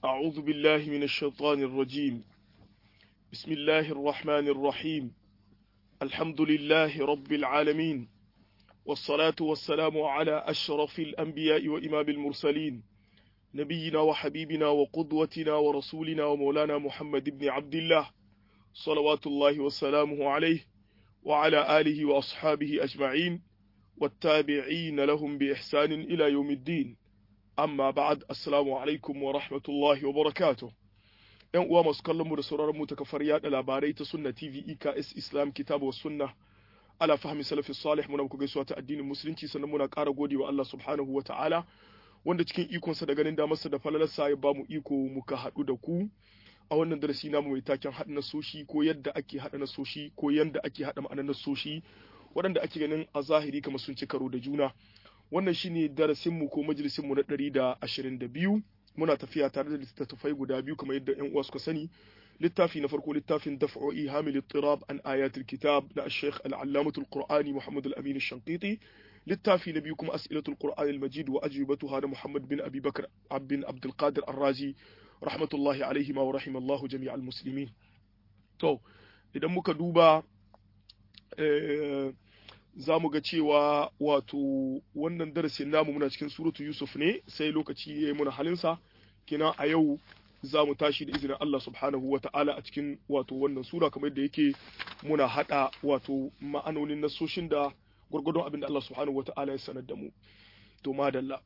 أعوذ بالله من الشيطان الرجيم بسم الله الرحمن الرحيم الحمد لله رب العالمين والصلاة والسلام على أشرف الأنبياء وإمام المرسلين نبينا وحبيبنا وقدوتنا ورسولنا ومولانا محمد بن عبد الله صلوات الله وسلامه عليه وعلى آله وأصحابه أجمعين والتابعين لهم بإحسان إلى يوم الدين amma ba'ad assalamu alaikum wa rahmatullahi wa barakatuh yan uwa masu kallon mu da sauraron mu ta kafar yada labarai ta sunna tv eks islam kitabu wa sunna ala fahmi salafi salih muna muku gaisuwa ta addinin musulunci sannan muna ƙara gode wa Allah subhanahu wa ta'ala wanda cikin ikonsa da ganin damarsa da falalarsa ya bamu iko muka haɗu da ku a wannan darasi namu mai taken haɗa nasoshi ko yadda ake haɗa nasoshi ko yadda ake haɗa ma'anar nasoshi waɗanda ake ganin a zahiri kamar sun ci karo da juna wannan shine darasinmu ko majalisinmu na ɗari da ashirin da biyu muna tafiya tare da littattafai guda biyu kamar yadda yan uwa suka sani littafi na farko littafin daf'o'i hamil ittirab an ayatul kitab na sheikh al-allamatul qur'ani muhammad al-amin shanqiti littafi na biyu kuma as'ilatul qur'an al-majid wa ajwibatuha na muhammad bin abi bakr bin abdul qadir ar-razi rahmatullahi alaihi wa rahimallahu jami'al muslimin to idan muka duba za mu ga cewa wato wannan darasin namu muna cikin suratu Yusuf ne sai lokaci ya yi muna halinsa kina a yau za mu tashi da izinin Allah subhanahu wa ta'ala a cikin wato wannan sura kamar yadda yake muna hada wato ma'anonin nasoshin da gwargwadon abin da Allah subhanahu wa ta'ala ya sanar da mu to madalla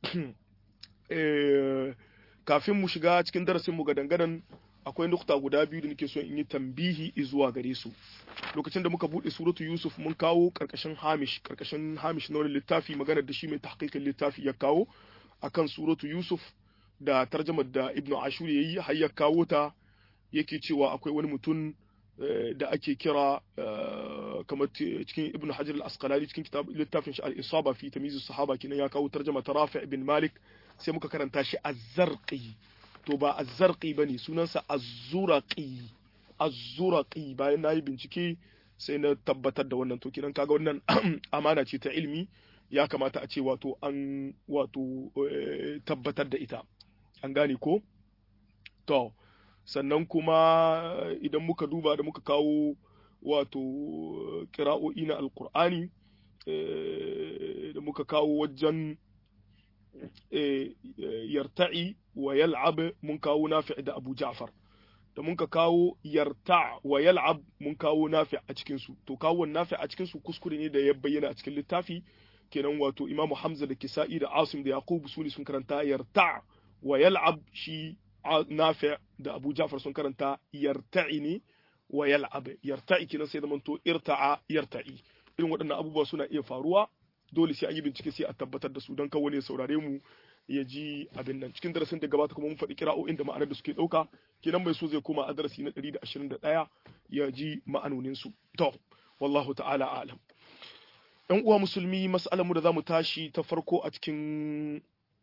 kafin mu shiga cikin darasin mu ga dangadan akwai nukta guda biyu da nake so in yi tambihi zuwa gare su lokacin da muka bude suratu yusuf mun kawo karkashin hamish karkashin hamish na wani littafi maganar da shi mai tahqiqin littafi ya kawo akan suratu yusuf da tarjamar da ibnu ashur yayi har ya kawo ta yake cewa akwai wani mutum da ake kira kamar cikin ibnu hajar al-asqalani cikin kitab littafin shi al-isaba fi tamyiz sahaba kinan ya kawo tarjama ta rafi ibn malik sai muka karanta shi az-zarqi to ba azzarqi bane sunansa azzuraqi azzuraqi bayan nayi bincike sai na tabbatar da wannan to kidan kaga wannan amana ce ta ilmi ya kamata a ce wato an wato tabbatar da ita an gane ko to sannan kuma idan muka duba da muka kawo wato kira'o'i na alkur'ani da muka kawo wajen yarta'i wa yal'ab mun kawo nafi' da Abu Ja'far da mun ka kawo yarta' wa yal'ab mun kawo nafi' a cikin su to kawo nafi' a cikin su kuskure ne da ya bayyana a cikin littafi kenan wato Imam Hamza da Kisa'i da Asim da Yaqub su ne sun karanta yarta' wa yal'ab shi nafi' da Abu Ja'far sun karanta yarta'i ne wa yal'ab yarta'i kenan sai da manto irta'a yarta'i irin waɗannan abubuwa suna iya faruwa dole sai an yi bincike sai a tabbatar da su don kawo ne saurare mu ya ji abin nan cikin darasin da gabata kuma mun faɗi kira'o'in da ma'anar da suke ɗauka kenan mai so zai koma a darasi na 121 ya ji ma'anonin su to wallahu ta'ala alam ɗan uwa musulmi mas'alar mu da zamu tashi ta farko a cikin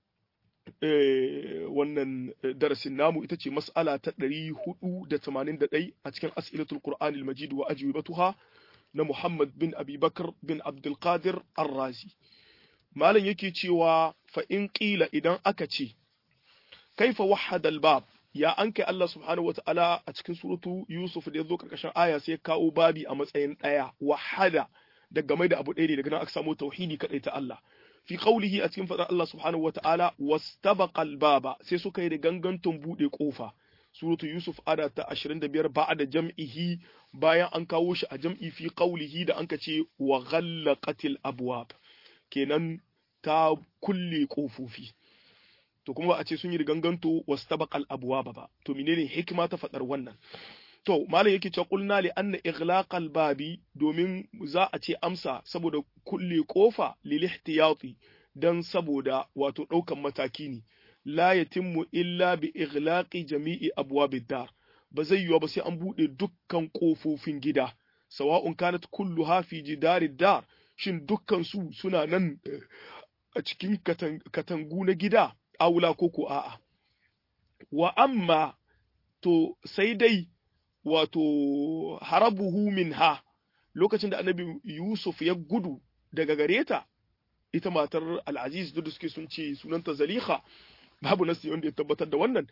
wannan darasin namu ita ce mas'ala ta 481 a cikin as'ilatul qur'anil majid wa ajwibatuha na Muhammad bin Abi Bakar bin Abdulkadir Ar-Razi. Malam yake cewa fa in ƙila idan aka ce, kaifa wahada bab ya an kai Allah subhanahu wata'ala a cikin suratu Yusuf da ya zo karkashin aya sai kawo babi a matsayin ɗaya wahada da game da abu ɗaya ne daga nan aka samu tauhidi kaɗai ta Allah. Fi qaulihi a cikin faɗar Allah subhanahu wata'ala wastabaqal baba sai suka yi da ganganton buɗe ƙofa. suratu Yusuf ada ta 25 ba da jam'ihi bayan an kawo shi a jam'i fi qaulihi da anka ce wa ghallaqatil abwab kenan ta kulle kofofi to kuma ba a ce sun yi ganganto wastabaqal abwaba ba to menene hikima ta fadar wannan to malam yake cewa qulna li anna ighlaqal babi domin za a ce amsa saboda kulle kofa lil ihtiyati dan saboda wato daukan mataki ne la yatimmu illa bi ighlaqi jami'i abwabid dar ba zai yiwa ba sai an bude dukkan kofofin gida sawa'un kanat kulluha fi jidarid dar shin dukkan su suna nan a cikin katangu na gida aula ko ko a'a wa amma to sai dai wato harabuhu minha lokacin da annabi Yusuf ya gudu daga gareta ita matar Al-Aziz duk da suke sun ce sunanta Zaliha babu nasi wanda ya tabbatar da wannan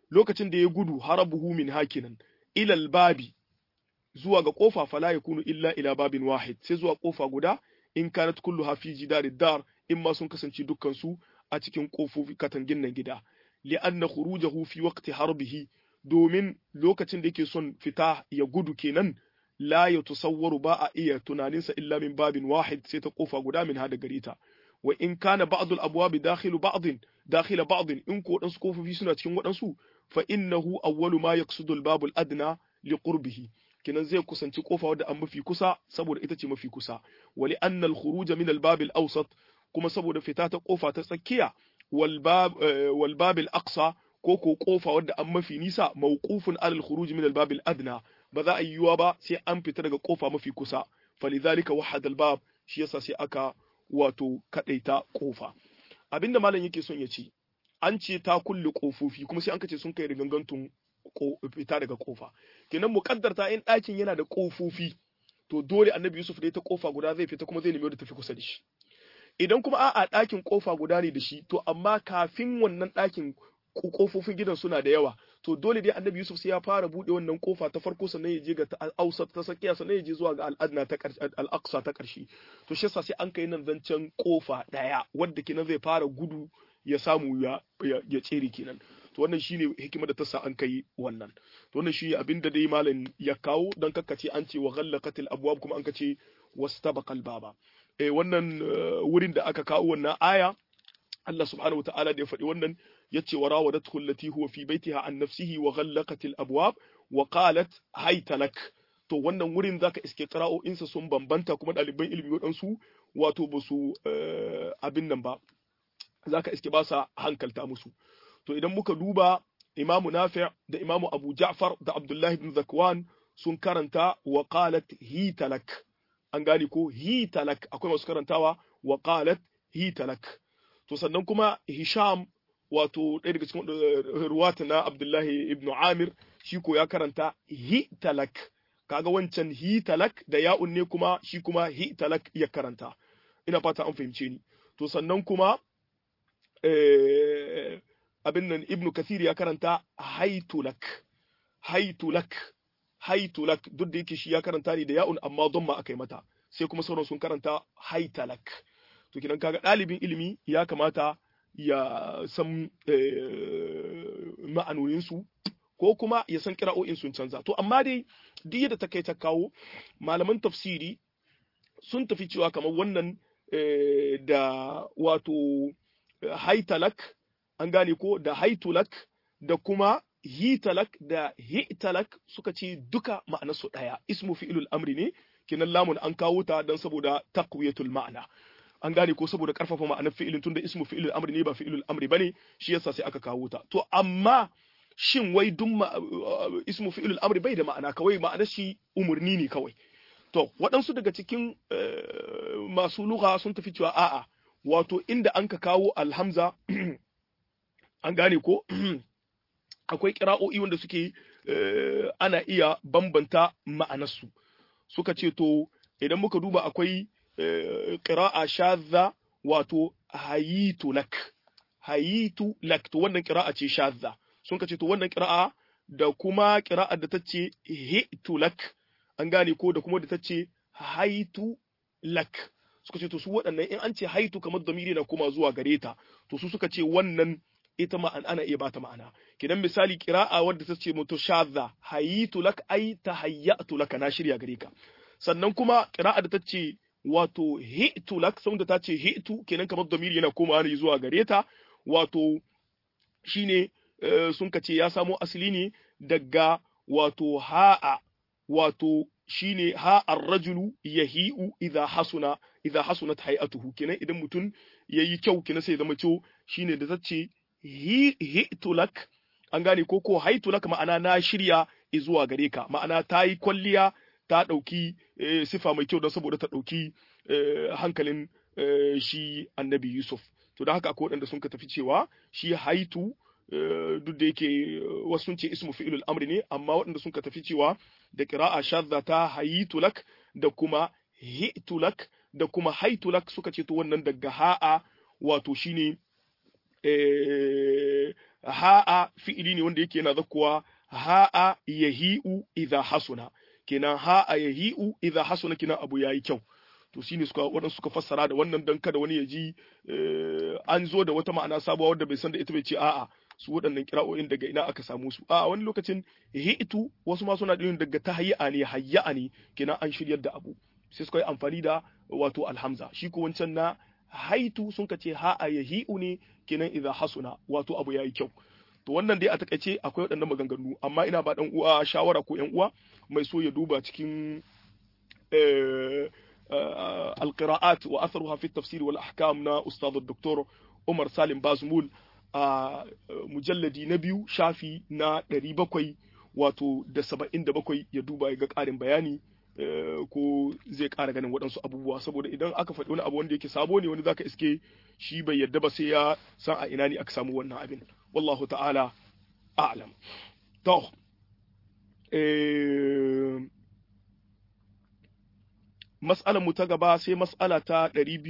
lokacin da ya gudu harabuhu min hakinan ilal babi zuwa ga kofa fala yakunu illa ila babin wahid sai zuwa kofa guda in kanat kulluha fi jidarid dar in ma sun kasance dukkan su a cikin kofofi katangin nan gida li'anna khurujahu fi waqti harbihi domin lokacin da yake son fita ya gudu kenan la ya tusawwaru ba a iya tunaninsa illa min babin wahid sai ta kofa guda min hada gare ta wa in kana ba'd al-abwab dakhilu ba'd dakhila ba'd in ko wadansu kofofi suna cikin wadansu fa innahu awwalu ma yaqsudu al-bab al-adna li qurbihi kenan zai kusanci kofa wadda an mafi kusa saboda ita ce mafi kusa wa li anna al-khuruj min al-bab al-awsat kuma saboda fita ta kofa ta tsakiya wal bab wal bab al-aqsa ko ko kofa wadda an mafi nisa mawqufun ala al-khuruj min al-bab al-adna ba za a yi yiwuwa ba sai an fita daga kofa mafi kusa falidhalika wahada al-bab shi yasa sai aka wato kadaita kofa abinda malam yake son ya ce an ce ta kulle kofofi kuma sai an kace sun kai rigangantun fita daga kofa kenan muqaddarta in ɗakin yana da kofofi to dole annabi Yusuf da ta kofa guda zai fita kuma zai nemi da tafi kusa da shi idan kuma a'a ɗakin kofa guda ne da shi to amma kafin wannan ɗakin kofofin gidan suna da yawa to dole dai annabi Yusuf sai ya fara bude wannan kofa ta farko sannan ya je ga ta ausat ta sakiya sannan ya je zuwa ga al'adna ta al-aqsa ta karshe to shi yasa sai an kai nan zancen kofa daya wanda kenan zai fara gudu ya samu ya ya tsere kenan to wannan shine hikimar da ta sa an kai wannan to wannan shi abinda dai malam ya kawo dan kakkace an ce wa ghallaqatil abwab kuma an kace wastabaqal baba eh wannan wurin da aka kawo wannan aya Allah subhanahu wataala da ya faɗi wannan yace wa rawadathu allati huwa fi baitiha an nafsihi wa ghallaqatil abwab wa qalat hayta lak to wannan wurin zaka iske qira'o'insa sun bambanta kuma ɗaliban ilimi waɗansu wato ba su abin nan ba zaka iske ba sa hankalta musu to idan muka duba imamu nafi' da imamu abu ja'far da abdullah ibn zakwan sun karanta wa qalat hitalak an gane ko hitalak akwai masu karantawa wa qalat hitalak to sannan kuma hisham wato ɗaya daga cikin ruwata na abdullahi ibn amir shi ko ya karanta hitalak kaga wancan hitalak da ya'un ne kuma shi kuma hitalak ya karanta ina fata an fahimce ni to sannan kuma abin nan ibnu kathir ya karanta haitulak haitulak haitulak duk da yake shi ya karanta ne da ya'un amma don ma aka yi mata sai kuma sauran sun karanta haitalak to kidan kaga ɗalibin ilimi ya kamata ya san ma'anoninsu ko kuma ya san kira'o'in sun canza to amma dai duk yadda ta kai ta kawo malaman tafsiri sun tafi cewa kamar wannan da wato haitalak an gane ko da haitulak da kuma hitalak da hitalak suka ce duka ma'anarsu ɗaya ismu fi'ilul amri ne kinan lamun an kawo ta don saboda taqwiyatul ma'ana an gane ko saboda karfafa ma'anar fi'ilin tunda ismu fi'ilul amri ne ba fi'ilul amri bane shi yasa sai aka kawo ta to amma shin wai duk ismu fi'ilul amri bai da ma'ana kawai ma'anar shi umurni ne kawai to waɗansu daga cikin masu lugha sun tafi cewa a'a wato inda an ka kawo alhamza an gane ko akwai kira'o'i wanda suke ana iya bambanta ma'anarsu suka ce to idan muka duba akwai ƙira'a shadza wato hayitu lak hayitu lak to wannan ƙira'a ce shadza sun ka ce to wannan ƙira'a da kuma ƙira'a da ta ce hitu lak an gane ko da kuma da ta ce haitu lak suka ce to su waɗannan in an ce haitu kamar damiri na kuma zuwa gare ta to su suka ce wannan ita ma ana iya bata ma'ana kidan misali qira'a wadda ta ce mutu shadha hayitu lak ai tahayyatu lak na shirya gare ka sannan kuma qira'a da ta ce wato hitu lak saboda ta ce hitu kenan kamar damiri yana komawa ne zuwa gare ta wato shine sun kace ya samo asali ne daga wato ha'a wato shine ha ar-rajulu yahi'u idha hasuna idha hasunat hay'atuhu kenan idan mutum yayi kyau kenan sai zama cewa shine da tace hi'tu lak an gane ko ko haitu lak ma'ana na shirya zuwa gare ka ma'ana ta yi kwalliya ta ɗauki sifa mai kyau don saboda ta ɗauki hankalin shi annabi Yusuf to da haka akwai waɗanda sun ka tafi cewa shi haitu duk da yake wasu sun ce ismu fi'ilul amri ne amma waɗanda sun ka tafi cewa da qira'a shadda ta hayitu lak da kuma hi'tu lak da kuma haitu lak suka ce to wannan daga ha'a wato shine ha'a fi'ili ne wanda yake yana zakkuwa ha'a yahi'u idha hasuna kenan ha'a yahi'u idha hasuna kenan abu yayi kyau to shine suka waɗansu suka fassara da wannan dan kada wani ya ji an zo da wata ma'ana sabuwa wadda bai san da ita bai ce a'a su waɗannan kira'o'in daga ina aka samu su a wani lokacin hi'tu wasu ma suna ɗin daga tahayya ne hayya ne kenan an shiryar da abu sai suka yi amfani da wato alhamza shi ko wancan na haitu sun ka ce ha'a yahi'u ne kenan idza hasuna wato abu yayi kyau to wannan dai a takaice akwai waɗannan maganganu amma ina ba dan uwa shawara ko yan uwa mai so ya duba cikin القراءات وأثرها في التفسير والأحكام نا أستاذ الدكتور عمر سالم بازمول مجلدي نبيو شافي نا ɗari bakwai wato da saba'in da bakwai ya duba ya ga ƙarin bayani ko zai ƙara ganin waɗansu abubuwa saboda idan aka faɗi wani abu wanda yake sabo ne wani zaka iske shi bai yadda ba sai ya san a ina ne aka samu wannan abin wallahu ta'ala a'lam to mas'alar mu ta gaba sai mas'ala ta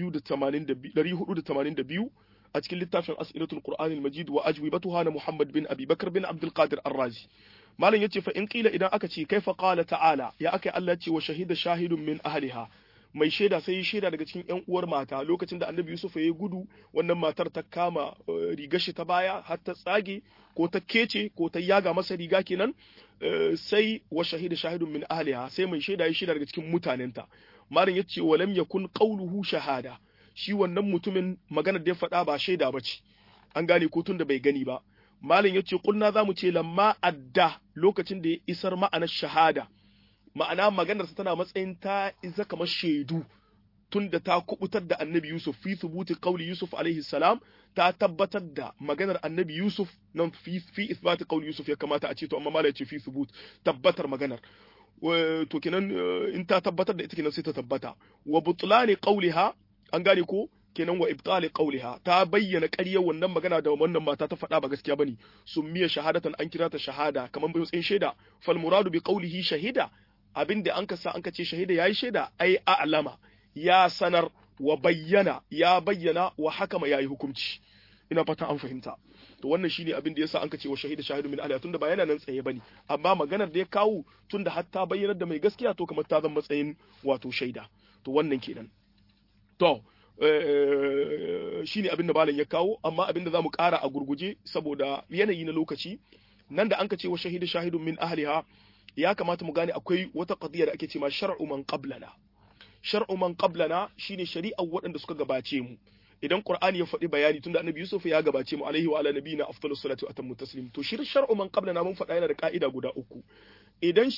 482 a cikin littafin as'ilatul qur'anil majid wa ajwibatuha na muhammad bin abi bakr bin abdul qadir ar-razi malam yace fa in qila idan aka ce kaifa qala ta'ala ya akai Allah ce wa shahida shahidun min ahliha mai shaida sai shaida daga cikin yan uwar mata lokacin da annabi yusuf ya gudu wannan matar ta kama rigar shi ta baya har ta tsage ko ta kece ko ta yaga masa riga kenan sai wa shahida shahidun min ahliha sai mai shaida ya shaida daga cikin mutanenta malam yace wa lam yakun qawluhu shahada shi wannan mutumin maganar da ya faɗa ba shaida bace an gane ko tun da bai gani ba malam yace kulna zamu ce lamma adda lokacin da ya isar ma'anar shahada ma'ana maganarsa tana matsayin ta isa kamar shaidu tunda ta kubutar da annabi Yusuf fi thubuti qawli Yusuf alaihi salam ta tabbatar da maganar annabi Yusuf nan fi fi ithbati qawli Yusuf ya kamata a ce to amma malai ce fi thubut tabbatar maganar to kenan in ta tabbatar da ita kenan sai ta tabbata wa butlani qawliha an gane ko kenan wa ibtali qawliha ta bayyana ƙaryar wannan magana da wannan mata ta faɗa ba gaskiya bane summiya shahadatan an kira ta shahada kamar bai tsayin shaida fal muradu bi qawlihi shahida abinda an ka sa an ka ce shahida yayi shaida ai a'lama ya sanar wa bayyana ya bayyana wa hakama yayi hukunci ina fata an fahimta to wannan shine abin da yasa an ka ce wa shahida shahidu min ahliha tunda ba yana nan tsaye bane amma maganar da ya kawo tunda har ta bayyanar da mai gaskiya to kamar ta zama matsayin wato shaida to wannan kenan to shine abin da malam ya kawo amma abin da zamu ƙara a gurguje saboda yanayi na lokaci nan da an ka ce wa shahida shahidun min ahliha ya kamata mu gane akwai wata qadiya da ake ce ma shar'u man qablana shar'u man qablana shine shari'ar waɗanda suka gabace mu idan qur'ani ya faɗi bayani tunda annabi yusuf ya gabace mu alaihi wa ala nabiyina afdalus salatu wa atammu taslim to shi shar'u man qablana mun faɗa yana da ka'ida guda uku idan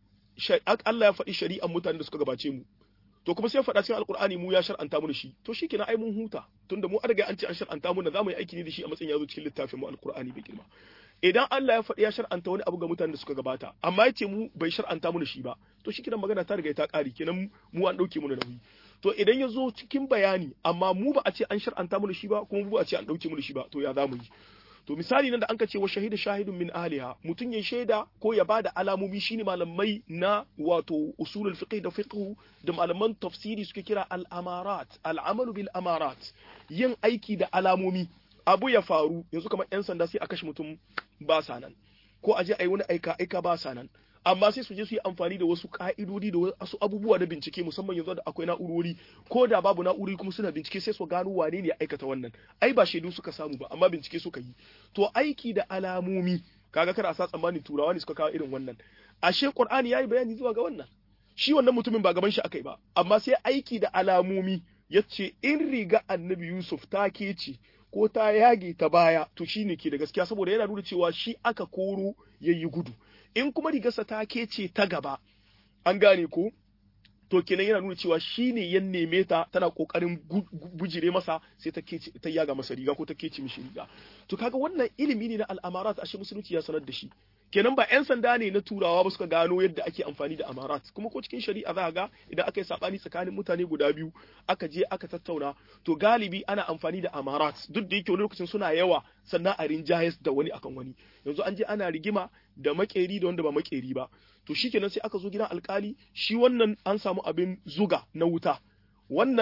Allah ya faɗi shari'ar mutanen da suka gabace mu to kuma sai ya faɗa cikin alkur'ani mu ya shar'anta mu da shi to shi kenan ai mun huta tunda mu an riga an ce an shar'anta mu da zamu yi aiki ne da shi a matsayin yazo cikin littafin mu alkur'ani bai girma idan Allah ya faɗi ya shar'anta wani abu ga mutanen da suka gabata amma yace mu bai shar'anta mu da shi ba to shi kenan magana ta riga ta ƙari kenan mu an ɗauke mu da nauyi to idan ya zo cikin bayani amma mu ba a ce an shar'anta mu da shi ba kuma mu ba a ce an ɗauke mu da shi ba to ya za mu yi to misali nan da an ka ce wa shahida shahidun min ahliha mutum ya shaida ko ya bada alamomi shine malamai na wato usulul fiqh da fiqh da malaman tafsiri suke kira al amarat al amalu bil amarat yin aiki da alamomi abu ya faru yanzu kamar yan sanda sai a kashe mutum ba sa nan ko a je a yi wani aika aika ba sa nan amma sai su je su yi amfani da wasu ka'idodi da wasu abubuwa na bincike musamman yanzu da akwai na'urori ko da babu na'urori kuma suna bincike sai su gano wane ne ya aikata wannan ai ba shaidu suka samu ba amma bincike suka yi to aiki da alamomi kaga kada a sa tsammani turawa ne suka kawo irin wannan ashe qur'ani yayi bayani zuwa ga wannan shi wannan mutumin ba gaban shi akai ba amma sai aiki da alamomi yace in riga annabi yusuf ta kece ko ta yage ta baya to shine ke da gaskiya saboda yana nuna cewa shi aka koro yayi gudu in kuma rigarsa ta kece ta gaba an gane ko to kenan yana nuna cewa shine ya neme ta tana kokarin bujire masa sai ta kece ta yaga masa riga ko ta kece mishi riga to kaga wannan ilimi ne na al'amarat ashe musulunci ya sanar da shi kenan ba 'yan sanda ne na turawa ba suka gano yadda ake amfani da amarat kuma ko cikin shari'a za ga idan aka yi sabani tsakanin mutane guda biyu aka je aka tattauna to galibi ana amfani da amarat duk da yake wani lokacin suna yawa sannan a rinjayes da wani akan wani yanzu an je ana rigima da makeri da wanda ba makeri ba to shikenan sai aka zo gidan alkali shi wannan an samu abin zuga na wuta wannan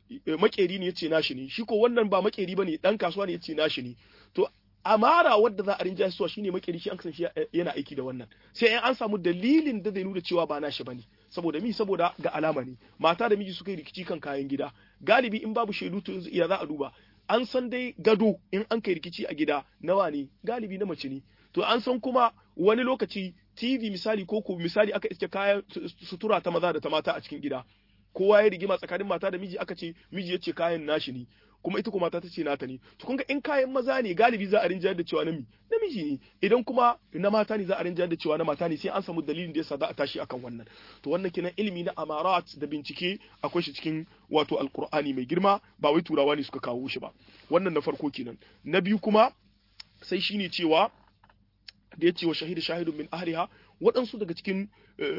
makeri ne yace nashi ne shi ko wannan ba makeri bane dan kasuwa ne yace nashi ne to amara wadda za a rinja suwa shine makeri shi an kasance yana aiki da wannan sai an samu dalilin da zai nuna cewa ba nashi bane saboda mi saboda ga alama ne mata da miji suka yi rikici kan kayan gida galibi in babu shaidu to ya za a duba an san dai gado in an kai rikici a gida nawa ne galibi na mace ne to an san kuma wani lokaci TV misali ko ko misali aka iske kayan sutura ta maza da ta mata a cikin gida kowa ya rigima tsakanin mata da miji aka ce miji ya ce kayan nashi ne kuma ita kuma mata ta ce nata ne to kun ga in kayan maza ne galibi za a rinjayar da cewa na namiji ne idan kuma na mata ne za a rinjayar da cewa na mata ne sai an samu dalilin da yasa za a tashi akan wannan to wannan kenan ilimi na amarat da bincike akwai shi cikin wato alqur'ani mai girma ba wai turawa ne suka kawo shi ba wannan na farko kenan na biyu kuma sai shine cewa da ya ce wa shahidu shahidun min ahliha waɗansu daga cikin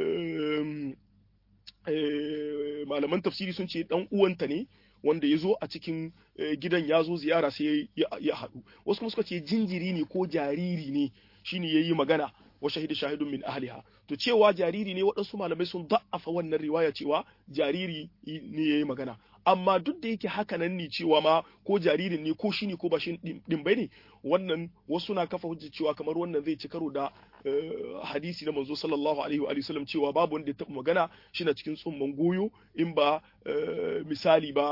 malaman tafsiri sun ce dan uwanta ne wanda ya zo a cikin gidan ya zo ziyara sai ya haɗu wasu kuma suka ce jinjiri ne ko jariri ne shine ya yi magana wa shahidu shahidun min ahliha to cewa jariri ne waɗansu malamai sun da'afa wannan riwaya cewa jariri ne ya yi magana amma duk da yake haka nan ne cewa ma ko jaririn ne ko shi ne ko ba shi din bai ne wannan wasu na kafa hujja cewa kamar wannan zai ci karo da hadisi na manzo sallallahu alaihi wa sallam cewa babu wanda ya taɓa magana shi na cikin tsumman goyo in ba misali ba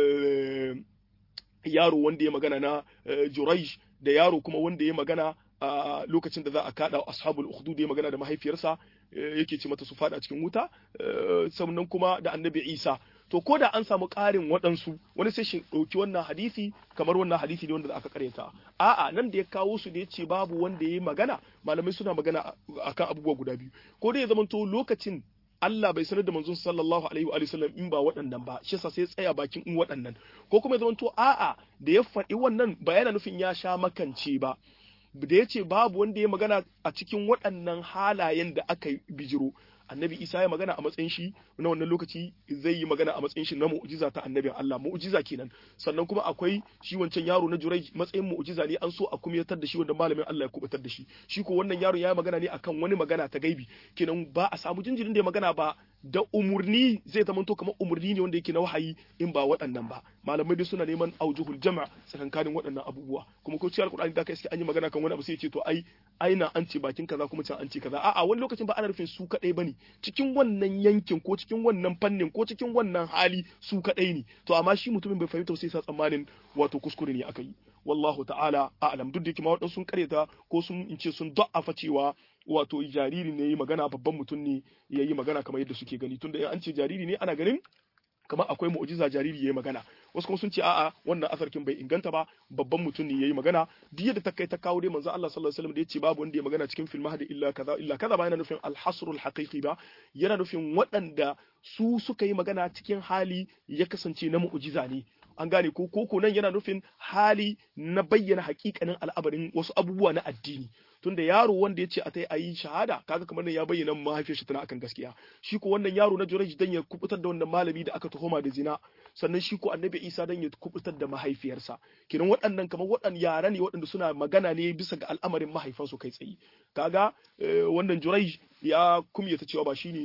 yaro wanda ya magana na Jurayj da yaro kuma wanda ya magana a lokacin da za a kada ashabul ukhdud ya magana da mahaifiyarsa yake ce mata su fada cikin wuta sannan kuma da annabi Isa to ko da an samu ƙarin waɗansu wani sai shi ɗauki wannan hadisi kamar wannan hadisi ne wanda aka karyata a'a nan da ya kawo su da ya ce babu wanda ya yi magana malamai suna magana akan abubuwa guda biyu ko da ya zamanto lokacin Allah bai sanar da manzon sallallahu alaihi wa sallam in ba waɗannan ba shi yasa sai tsaya bakin in waɗannan ko kuma ya zamanto a'a da ya faɗi wannan ba yana nufin ya sha makance ba da ya ce babu wanda ya magana a cikin waɗannan halayen da aka bijiro annabi isa ya magana a matsayin shi na wannan lokaci zai yi magana a matsayin shi na mu'jiza ta annabin Allah mu'jiza kenan sannan kuma akwai shi wancan yaro na jurai matsayin mu'jiza ne an so a kumyatar da shi wanda malamin Allah ya kubutar da shi shi ko wannan yaro ya magana ne akan wani magana ta gaibi kenan ba a samu jinjirin da ya magana ba da umurni zai zama to kamar umurni ne wanda yake na wahayi in ba waɗannan ba malamai dai suna neman aujuhul jama' tsakankanin waɗannan abubuwa kuma ko cikin alkur'ani da ka iske an yi magana kan wani abu sai ya ce to ai aina an ce bakin kaza kuma can an ce kaza a'a wani lokacin ba ana nufin su kadai bane cikin wannan yankin ko cikin wannan fannin ko cikin wannan hali su kadai ne to amma shi mutumin bai fahimta sai sa tsammanin wato kuskure ne aka yi wallahu ta'ala a'lam duk da kuma waɗansu sun karyata ko sun in ce sun da'afa cewa wato jariri ne yi magana babban mutum ne ya yi magana kamar yadda suke gani tunda an ce jariri ne ana ganin kamar akwai mu'jiza jariri ya yi magana wasu kuma sun ce a'a wannan asarkin bai inganta ba babban mutum ne ya yi magana duk yadda ta kai ta kawo dai manzo Allah sallallahu alaihi wasallam da ya ce babu wanda ya magana cikin film hada illa kaza illa kaza ba yana nufin al-hasrul haqiqi ba yana nufin waɗanda su suka yi magana cikin hali ya kasance na mu'jiza ne an gane ko koko nan yana nufin hali na bayyana hakikanin al'amarin wasu abubuwa na addini tunda yaro wanda ya ce a tai a yi shahada kaga kamar ya bayyana mahaifiyar shi tana akan gaskiya shi ko wannan yaro na Jurayj dan ya kubutar da wannan malami da aka tuhuma da zina sannan shi ko annabi Isa dan ya kubutar da mahaifiyarsa kiran waɗannan kamar waɗannan yara ne waɗanda suna magana ne bisa ga al'amarin mahaifansu kai tsaye kaga wannan Jurayj ya kumyata cewa ba shine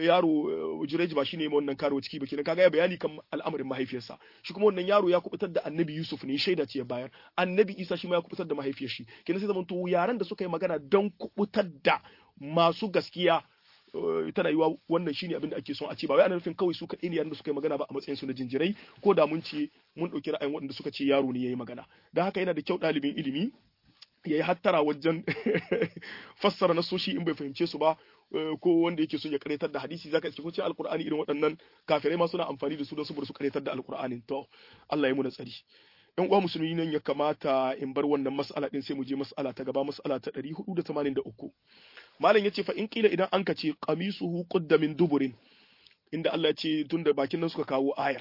yaro Jurayj ba shine wannan karo ciki ba kenan kaga ya bayani kan al'amarin mahaifiyarsa shi kuma wannan yaro ya kubutar da annabi Yusuf ne shaida ce ya bayar annabi Isa shi ma ya kubutar da mahaifiyar shi kenan sai zamanto yaran da suka yi magana don kubutar da masu gaskiya tana yiwa wannan shine abin da ake son a ce ba wai ana nufin kawai su kaɗai ne yaran da suka yi magana ba a matsayin su na jinjirai ko da mun ce mun ɗauki ra'ayin waɗanda suka ce yaro ne ya yi magana don haka yana da kyau ɗalibin ilimi ya yi hattara wajen fassara nasoshi in bai fahimce su ba ko wanda yake son ya karetar da hadisi zaka iske ko ce alqur'ani irin waɗannan kafirai ma suna amfani da su don su bar su karetar da alqur'anin to Allah ya mu tsari yan uwa musulmi nan ya kamata in bar wannan mas'ala din sai mu je mas'ala ta gaba mas'ala ta 483 malam yace fa in kila idan an ka ce qamisuhu qudda min duburin inda Allah ya ce tunda bakin nan suka kawo ayar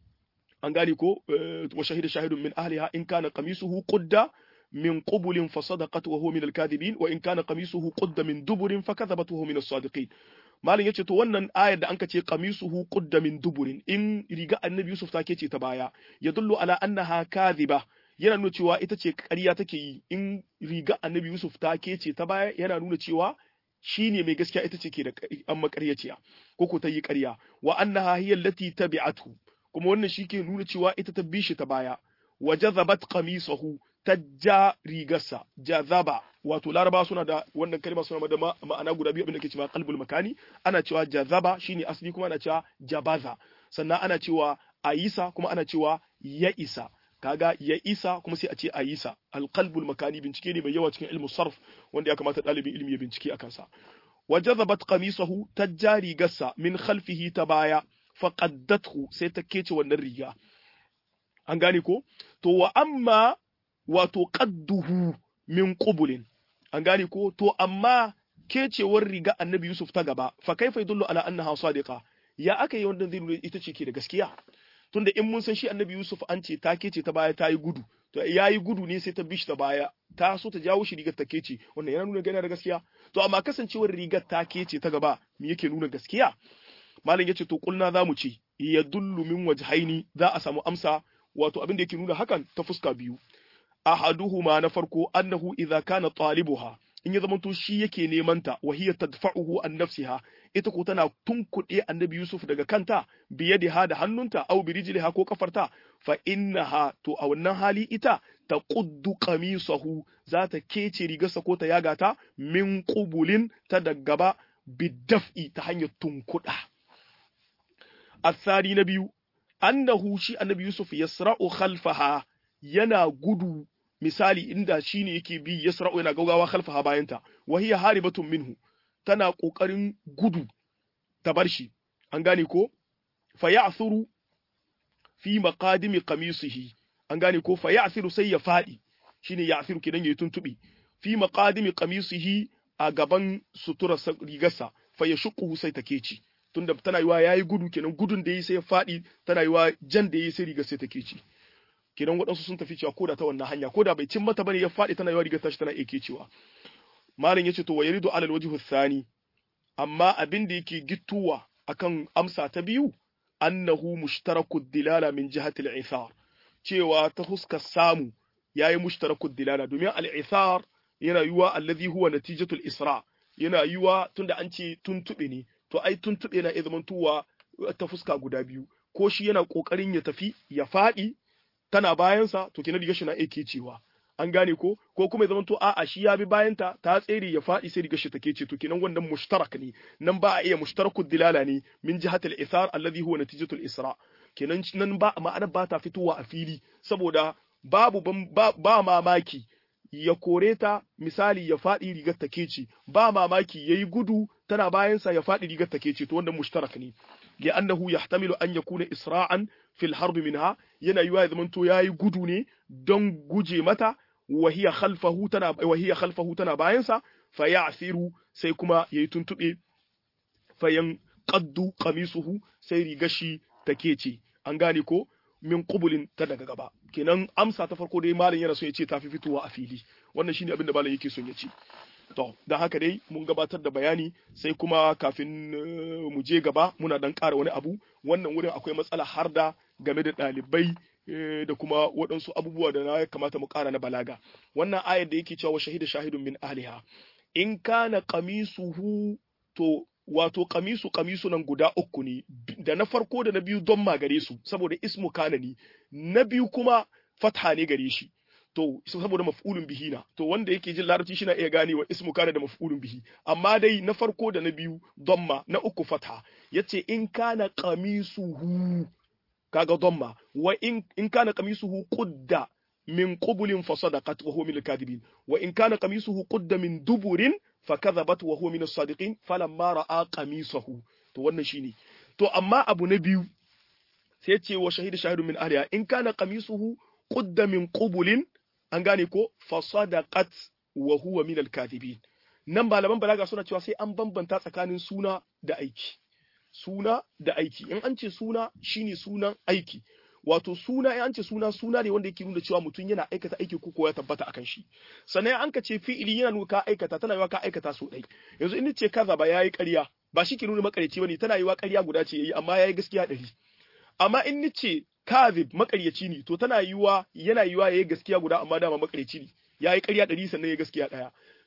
an gane ko wa shahida shahidun min ahliha in kana qamisuhu qudda من قبل فصدقت وهو من الكاذبين وإن كان قميصه قد من دبر فكذبت وهو من الصادقين malin yace to wannan ayar da anka ce qamisuhu qudda min duburin in riga annabi Yusuf take ce ta baya yadullu ala annaha kadhiba yana nuna cewa ita ce ƙarya take yi in riga annabi Yusuf take ce ta baya yana nuna cewa shine mai gaskiya ita ce ke da an makaryaciya ko ko ta yi ƙarya wa annaha hiya allati tabi'atu kuma wannan shi ke nuna cewa ita ta bi shi ta baya wa jazabat qamisahu ta ja rigarsa jazaba wato laraba suna da wannan kalma suna da ma'ana guda biyu abinda ke cewa qalbul makani ana cewa jazaba shine asali kuma ana cewa jabaza sannan ana cewa ayisa kuma ana cewa ya isa kaga ya isa kuma sai a ce ayisa alqalbul makani bincike ne mai yawa cikin ilmu sarf wanda ya kamata ɗalibin ilimi ya bincike akan sa wa jazabat qamisahu tajja rigarsa min khalfihi ta baya faqaddathu sai ta kece wannan riga an gane ko to wa amma wato qadduhu min qubulin an gane ko to amma kecewar riga annabi Yusuf ta gaba fa kaifa yadullu ala annaha sadiqa ya aka yi wannan zai nuna ita ce ke da gaskiya tunda in mun san shi annabi Yusuf an ce ta kece ta baya ta yi gudu to ya yi gudu ne sai ta bishi ta baya ta so ta jawo shi rigar ta kece wannan yana nuna gana da gaskiya to amma kasancewar rigar ta kece ta gaba me yake nuna gaskiya malam yace to kulna zamu ce ya dullu min wajhaini za a samu amsa wato abin da yake nuna hakan ta fuska biyu ahaduhuma na farko annahu idza kana talibuha in ya zamanto shi yake neman ta wa hiya tadfa'uhu an nafsiha ita ko tana tunkuɗe annabi Yusuf daga kanta biyadiha da hannunta aw birijliha ko kafarta fa innaha to a wannan hali ita ta quddu qamisahu za ta kece rigarsa ko ta yaga ta min qubulin ta da gaba bidaf'i ta hanyar tunkuɗa asari na biyu annahu shi annabi Yusuf yasra'u khalfaha yana gudu misali inda shine yake bi yasra'u yana gaugawa khalfaha bayanta wa hiya haribatun minhu tana kokarin gudu ta bar shi an gane ko fa ya'thuru fi maqadimi qamisihi an gane ko fa ya'thiru sai ya fadi shine ya'thiru kidan yayi tuntubi fi maqadimi qamisihi a gaban sutura rigarsa fa yashquhu sai take ci tunda tana yiwa yayi gudu kenan gudun da yi sai ya fadi tana yiwa jan da yi sai rigar sai take ci kenan waɗansu sun tafi cewa koda ta wannan hanya koda bai cin mata bane ya faɗi tana yawa rigar tashi tana iya cewa malam yace to wa yaridu alal wajhu thani amma abin da yake gittuwa akan amsa ta biyu annahu mushtaraku dilala min jihati al-ithar cewa ta huskar samu yayi mushtaraku dilala domin al-ithar yana yiwa alladhi huwa natijatul isra yana yiwa tunda an ce tuntube ne to ai tuntube na iya zamantowa ta fuska guda biyu ko shi yana kokarin ya tafi ya faɗi tana bayansa to kenan rigar shi na ake cewa an gane ko ko kuma ya zamanto a'a shi ya bi bayanta ta tsere ya faɗi sai rigar shi take ce to kenan wannan mushtarak ne nan ba a iya mushtarakud dilala ne min jihatil ithar alladhi huwa natijatul isra kenan nan ba ma'ana ba ta fitowa a fili saboda babu ba, ba mamaki ya kore ta misali ya faɗi rigar take ce ba mamaki yayi gudu tana bayansa ya faɗi rigar take ce to wannan mushtarak ne li'annahu yahtamilu an yakuna isra'an fil harbi minha yana yiwa ya zamanto yayi gudu ne don guje mata wa hiya khalfahu tana wa hiya khalfahu tana bayansa fa ya'siru sai kuma yayi tuntube fa yan qaddu qamisuhu sai rigashi take ce an gane ko min qubulin ta daga gaba kenan amsa ta farko dai malam yana so ya ce ta fi fitowa a fili wannan shine abin da malam yake son ya ce to don haka dai mun gabatar da bayani sai kuma kafin mu je gaba muna dan ƙara wani abu wannan wurin akwai matsala har da game da ɗalibai da kuma waɗansu abubuwa da na kamata mu ƙara na balaga wannan ayar da yake cewa shahida shahidun min ahliha in kana qamisuhu to wato qamisu qamisu nan guda uku ne da na farko da na biyu don ma gare su saboda ismu kana ne na biyu kuma fatha ne gare shi to saboda maf'ulun bihi na to wanda yake jin larabci shi na iya ganewa ismu kana da maf'ulun bihi amma dai na farko da na biyu damma na uku fatha yace in kana qamisuhu kaga damma wa in in kana qamisuhu qudda min qubulin fa sadaqat wa huwa min al-kadibin wa in kana qamisuhu qudda min duburin fa kadhabat wa huwa min as-sadiqin falamma ra'a qamisuhu to wannan shine to amma abu na biyu sai ce wa shahidu shahidun min ahliha in kana qamisuhu qudda min qubulin an gane ko fasadaqat wa huwa min al-kadhibin nan malaman balaga suna cewa sai an bambanta tsakanin suna da aiki suna da aiki in an ce suna shine sunan aiki wato suna in an ce suna suna ne wanda yake nuna cewa mutum yana aikata aiki ko ya tabbata akan shi sannan an ka ce fi'ili yana nuna ka aikata tana yiwa ka aikata so dai yanzu in ce kaza ba yayi ƙarya ba shi ke nuna makareci bane tana yiwa ƙarya guda ce yayi amma yayi gaskiya ɗari amma in ni ce kazib makaryaci ne to tana yiwa yana yiwa yayi gaskiya guda amma dama makaryaci ne yayi ƙarya ɗari sannan yayi gaskiya ɗaya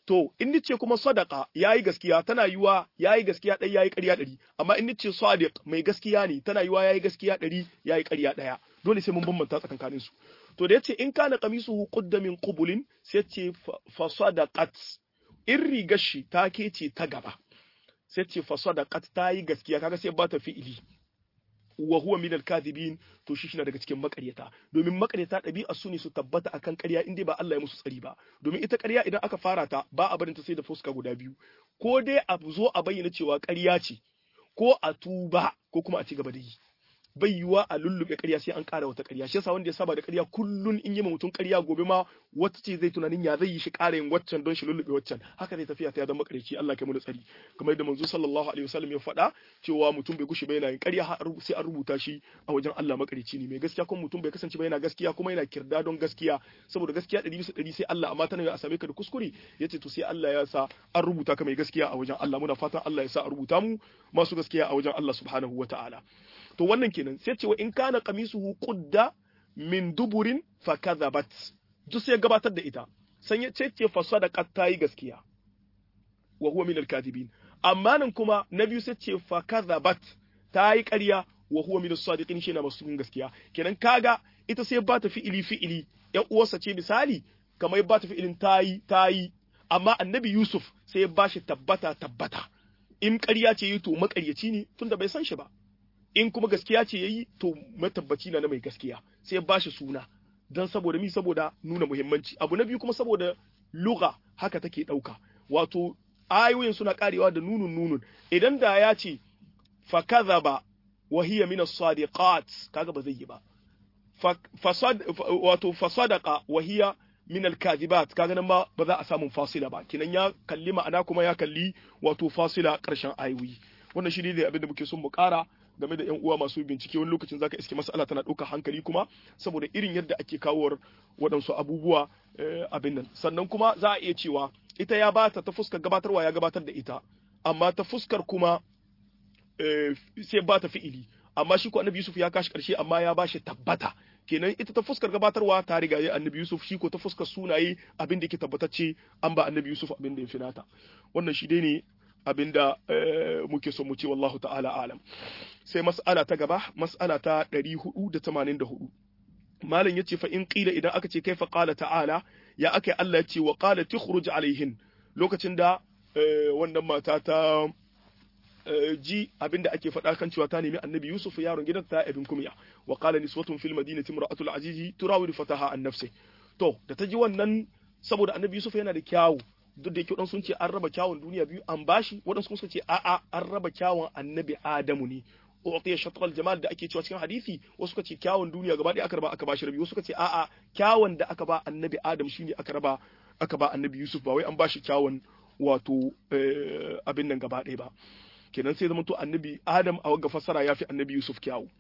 to in nace kuma sadaqa yayi gaskiya tana yiwa yayi gaskiya ɗaya yayi ƙarya ɗari amma in nace sadiq mai gaskiya ne tana yiwa yayi gaskiya ɗari yayi ƙarya ɗaya dole sai mun bambanta tsakankanin su to da yace in kana qamisuhu qudda min qubulin sai ce fa sadaqat in rigar shi ta kece ta gaba sai ce fa sadaqat ta yi gaskiya kaga sai ba ta fi'ili wa huwa min al-kadhibin to shi shine daga cikin makaryata domin makaryata ɗabi'a su ne su tabbata akan ƙarya in dai ba Allah ya musu tsari ba domin ita ƙarya idan aka fara ta ba a barin ta sai da fuska guda biyu ko dai a zo a bayyana cewa ƙarya ce ko a tuba ko kuma a ci gaba da yi bai yiwa a lullube ƙarya sai an ƙara wata ƙarya shi yasa wanda ya saba da ƙarya kullun in yi mutum ƙarya gobe ma wata ce zai tunanin ya zai yi shi ƙara yin waccan don shi lullube waccan haka zai tafiya ta ya zama ƙaryaci Allah kai mu da tsari kamar yadda manzo sallallahu alaihi wasallam ya faɗa cewa mutum bai gushi ba yana yin ƙarya sai an rubuta shi a wajen Allah makareci ne mai gaskiya kuma mutum bai kasance ba yana gaskiya kuma yana kirda don gaskiya saboda gaskiya ɗari bisa ɗari sai Allah amma tana a same ka da kuskure yace to sai Allah ya sa an rubuta ka mai gaskiya a wajen Allah muna fatan Allah ya sa a rubuta mu masu gaskiya a wajen Allah subhanahu wataala to wannan kenan sai cewa in kana qamisuhu qudda min duburin fa kadhabat duk sai gabatar da ita san yace ce fa sadaqat tayi gaskiya wa huwa min al-kadhibin amma nan kuma na biyu sai ce fa kadhabat tayi ƙarya wa huwa min as-sadiqin shi na masu gaskiya kenan kaga ita sai ba ta fi'ili fi'ili ƴan uwarsa ce misali kamar ba ta fi'ilin tayi tayi amma annabi Yusuf sai ya bashi tabbata tabbata in ƙarya ce yi to maƙaryaci ne tunda bai san shi ba in kuma gaskiya ce yayi to matabbaci na na mai gaskiya sai ya bashi suna dan saboda mi saboda nuna muhimmanci abu na biyu kuma saboda lugha haka take dauka wato ayoyin suna karewa da nunun nunun idan da ya ce fa kadhaba wa hiya min as-sadiqat kaga ba zai yi ba fasad wato fasadaqa wa hiya min al-kadhibat kaga nan ma ba za a samu fasila ba kinan ya kalli ma'ana kuma ya kalli wato fasila karshen ayoyi wannan shi ne abin da muke son mu kara game da 'yan uwa masu bincike wani lokacin zaka iske mas'ala tana ɗaukar hankali kuma saboda irin yadda ake kawowar waɗansu abubuwa abin nan sannan kuma za a iya cewa ita ya bata ta fuskar gabatarwa ya gabatar da ita amma ta fuskar kuma sai ba ta fi'ili amma shi ko annabi Yusuf ya kashi karshe amma ya bashi tabbata kenan ita ta fuskar gabatarwa ta riga ya annabi Yusuf shi ko ta fuskar sunaye abin da yake tabbatacce an ba annabi Yusuf abin da ya finata wannan shi dai ne abinda muke so mu ce wallahu ta'ala alam sai mas'ala ta gaba mas'ala ta 484 malam yace fa in qila idan aka ce kaifa qala ta'ala ya akai Allah yace wa qala tukhruj alaihin lokacin da wannan mata ta ji abinda ake faɗa kan cewa ta nemi annabi Yusuf yaron gidan ta ibn kumya wa qala niswatun fil madinati imra'atul azizi turawidu fataha an nafsi to da ta ji wannan saboda annabi Yusuf yana da kyawu duk da yake waɗansu sun ce an raba kyawun duniya biyu an bashi waɗansu kuma sun ce a'a an raba kyawun annabi Adamu ne uqiya shatr jamal da ake cewa cikin hadisi wasu suka ce kyawun duniya gaba ɗaya aka raba aka bashi rabi wasu suka ce a'a kyawun da aka ba annabi Adam shine aka raba aka ba annabi Yusuf ba wai an bashi kyawun wato abin nan gaba ɗaya ba kenan sai zama to annabi Adam a wagga fassara yafi annabi Yusuf kyawu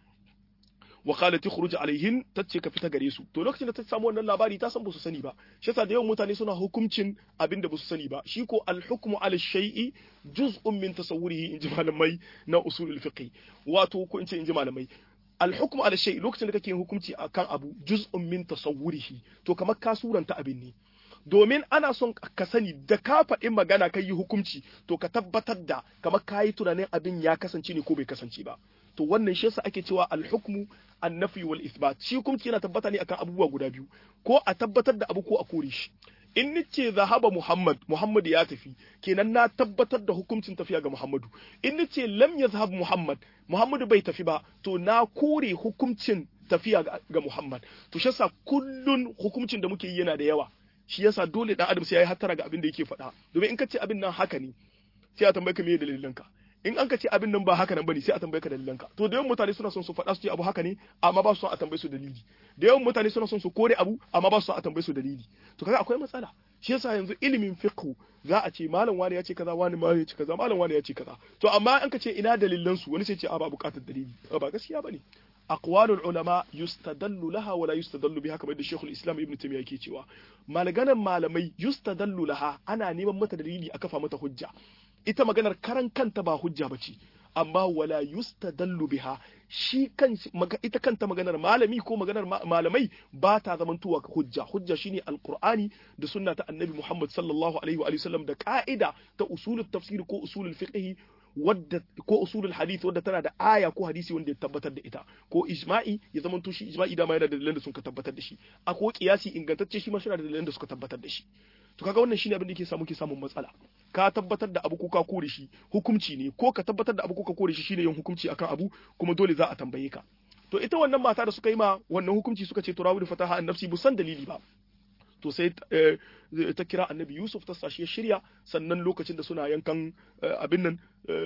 wa qalat tukhruj alaihin tace ka fita gare su to lokacin da ta samu wannan labari ta san ba su sani ba shi yasa da yawan mutane suna hukuncin abin da ba su sani ba shi ko al-hukmu ala shay'i juz'un min tasawwurihi in ji malamai na usulul fiqh wato ko in ce in ji malamai al-hukmu ala shay'i lokacin da kake hukunci akan abu juz'un min tasawwurihi to kamar ka suranta abin ne domin ana son ka sani da ka faɗi magana ka yi hukunci to ka tabbatar da kamar ka yi tunanin abin ya kasance ne ko bai kasance ba to wannan shi yasa ake cewa al-hukmu an-nafi wal ithbat shi hukunci yana tabbata ne akan abubuwa guda biyu ko a tabbatar da abu ko a kore shi in nace zahaba Muhammad Muhammad ya tafi kenan na tabbatar da hukuncin tafiya ga Muhammadu in nace lam yazhab Muhammad Muhammadu bai tafi ba to na kore hukuncin tafiya ga Muhammad to shi yasa kullun hukuncin da muke yi yana da yawa shi yasa dole dan adam sai yayi hattara ga abin da yake faɗa domin in ka ce abin nan haka ne sai a tambaye ka me dalilinka in an ka ce abin nan ba haka nan bane sai a tambaye ka dalilanka to da yawan mutane suna son su faɗa su ce abu haka ne amma ba su son a tambaye su dalili da yawan mutane suna son su kore abu amma ba su son a tambaye su dalili to kaga akwai matsala shi yasa yanzu ilimin fiqh za a ce malam wani ya ce kaza wani ma ya ce kaza malam wani ya ce kaza to amma an ka ce ina dalilan su wani sai ce a ba bukatar dalili ba gaskiya bane aqwalul ulama yustadallu laha wala yustadallu biha kamar da Sheikhul Islam Ibn Taymiyyah yake cewa malaganan malamai yustadallu laha ana neman mata dalili a kafa mata hujja ita maganar karan kanta ba hujja bace amma wala yustadallu biha shi kan ita kanta maganar malami ko maganar malamai ba ta zamantowa hujja hujja shine alqur'ani da sunna ta annabi Muhammad sallallahu alaihi wa sallam da ka'ida ta usulul tafsir ko usulul fiqh wadda ko usulul hadith wadda tana da aya ko hadisi wanda ya tabbatar da ita ko ijma'i ya zama to shi ijma'i dama yana da dalilan da suka tabbatar da shi a ko kiyasi ingantacce shi ma shi da dalilan da suka tabbatar da shi to kaga wannan shine abin da yake samu ke samun matsala ka tabbatar da abu ko ka kore shi hukunci ne ko ka tabbatar da abu ko ka kore shi shine yin hukunci akan abu kuma dole za a tambaye ka to ita wannan mata da suka yi ma wannan hukunci suka ce turawu da fataha an nafsi busan dalili ba to sai ta kira annabi yusuf ta sashi ya shirya sannan lokacin da suna yankan abin nan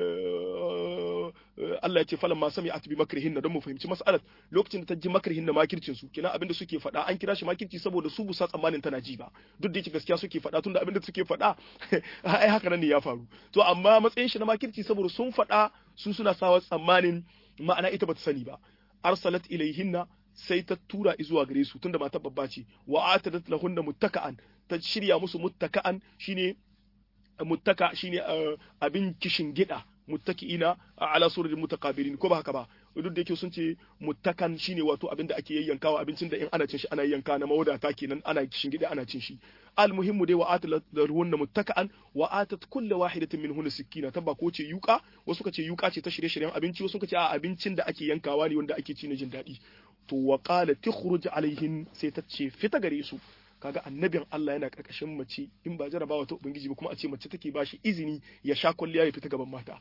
Allah ya ce falan ma sami atibi makrihin don mu fahimci mas'alat lokacin da ta ji makrihin da makircin su kina abin da suke faɗa an kira shi makirci saboda su busa tsammanin tana ji ba duk da yake gaskiya suke faɗa tunda abin da suke faɗa ai haka nan ne ya faru to amma matsayin shi na makirci saboda sun faɗa su suna sawa tsammanin ma'ana ita bata sani ba arsalat ilaihinna sai ta tura zuwa gare su tunda matar babba ce wa atadat lahunna muttaka'an ta shirya musu muttaka'an shine muttaka shine abin kishin gida muttaki'ina ala sururin mutaqabilin ko ba haka ba duk da yake sun ce muttakan shine wato abin da ake yayyankawa abincin da in ana cin shi ana yanka na mawadata kenan ana kishin gida ana cin shi almuhimmu dai wa atat lahunna muttaka'an wa atat kullu wahidatin minhunna sikina tabba ko ce yuka wasu ka ce yuka ce ta shirye-shiryen abinci wasu ka ce a abincin da ake yankawa ne wanda ake ci na jin daɗi to wa qala tukhruj alaihin sai ta ce fita gare su kaga annabin Allah yana karkashin mace in ba jarabawa ta ubangiji ba kuma a ce mace take ba shi izini ya sha kwalliya ya fita gaban mata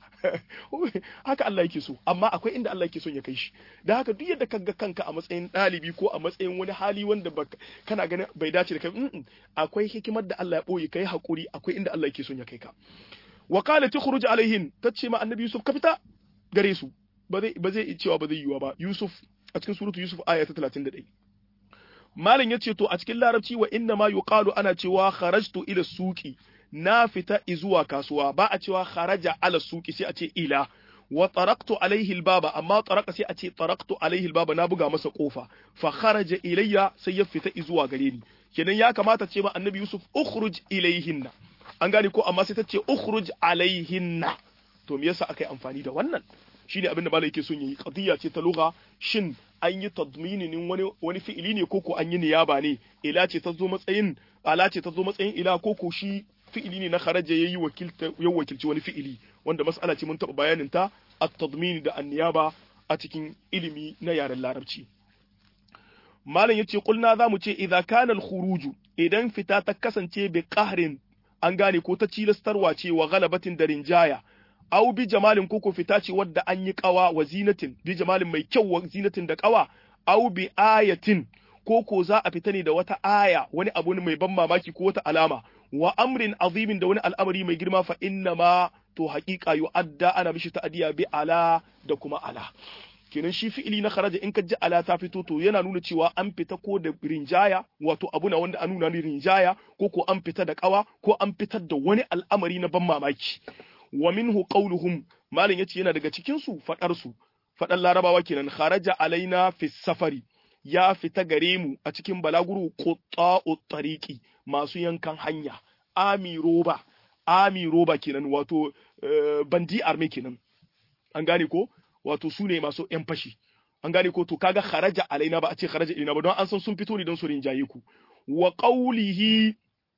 haka Allah yake so amma akwai inda Allah yake son ya kai shi da haka duk yadda kaga kanka a matsayin ɗalibi ko a matsayin wani hali wanda kana ganin bai dace da kai akwai hikimar da Allah ya boye kai hakuri akwai inda Allah yake son ya kai ka wa qala tukhruj alaihin tace ma annabi Yusuf ka fita gare su ba zai ba zai cewa ba zai yiwa ba Yusuf a cikin suratu Yusuf aya ta 31 Malam ya ce to a cikin larabci wa inna ma yuqalu ana cewa kharajtu ila suqi na fita zuwa kasuwa ba a cewa kharaja ala suqi sai a ce ila wa taraktu alaihi albaba amma taraka sai a ce taraktu alaihi albaba na buga masa kofa fa kharaja ilayya sai ya fita zuwa gare ni kenan ya kamata ce ma annabi Yusuf ukhruj ilayhinna an gane ko amma sai ta ce ukhruj alaihinna to me yasa aka yi amfani da wannan shine abin da malai yake son yi qadiyya ce ta lugha shin an yi tadminin wani wani fi'ili ne koko an yi niyaba ne ila ce ta zo matsayin ala ce ta zo matsayin ila koko shi fi'ili ne na kharaja yayi wakilta ya wakilci wani fi'ili wanda mas'ala ce mun taɓa bayanin ta at-tadmin da an-niyaba a cikin ilimi na yaren larabci malam yace kulna zamu ce idza kana al-khuruju idan fita ta kasance bi qahrin an gane ko ta cilastarwa ce wa galabatin da rinjaya aw bi jamalin koko fita ce wadda an yi kawa wa zinatin bi jamalin mai kyau wa zinatin da kawa aw bi ayatin koko za a fita ne da wata aya wani abu mai ban mamaki ko wata alama wa amrin azimin da wani al'amari mai girma fa inna ma to haƙiƙa yu'adda ana mishi ta'diya bi ala da kuma ala kenan shi fi'ili na kharaja in ka ji ala ta fito to yana nuna cewa an fita ko da rinjaya wato abu na wanda an nuna ni rinjaya ko ko an fita da kawa ko an fitar da wani al'amari na ban mamaki wa minhu qawluhum malin yace yana daga cikin su fadar su fadar larabawa kenan kharaja alaina fi safari ya fita gare mu a cikin balaguru qutta'u tariqi masu yankan hanya ami roba ami roba kenan wato bandi arme kenan an gane ko wato su ne masu yan fashi an gane ko to kaga kharaja alaina ba a ce kharaja ilaina ba don an san sun fito ne don su rinjaye ku wa qawlihi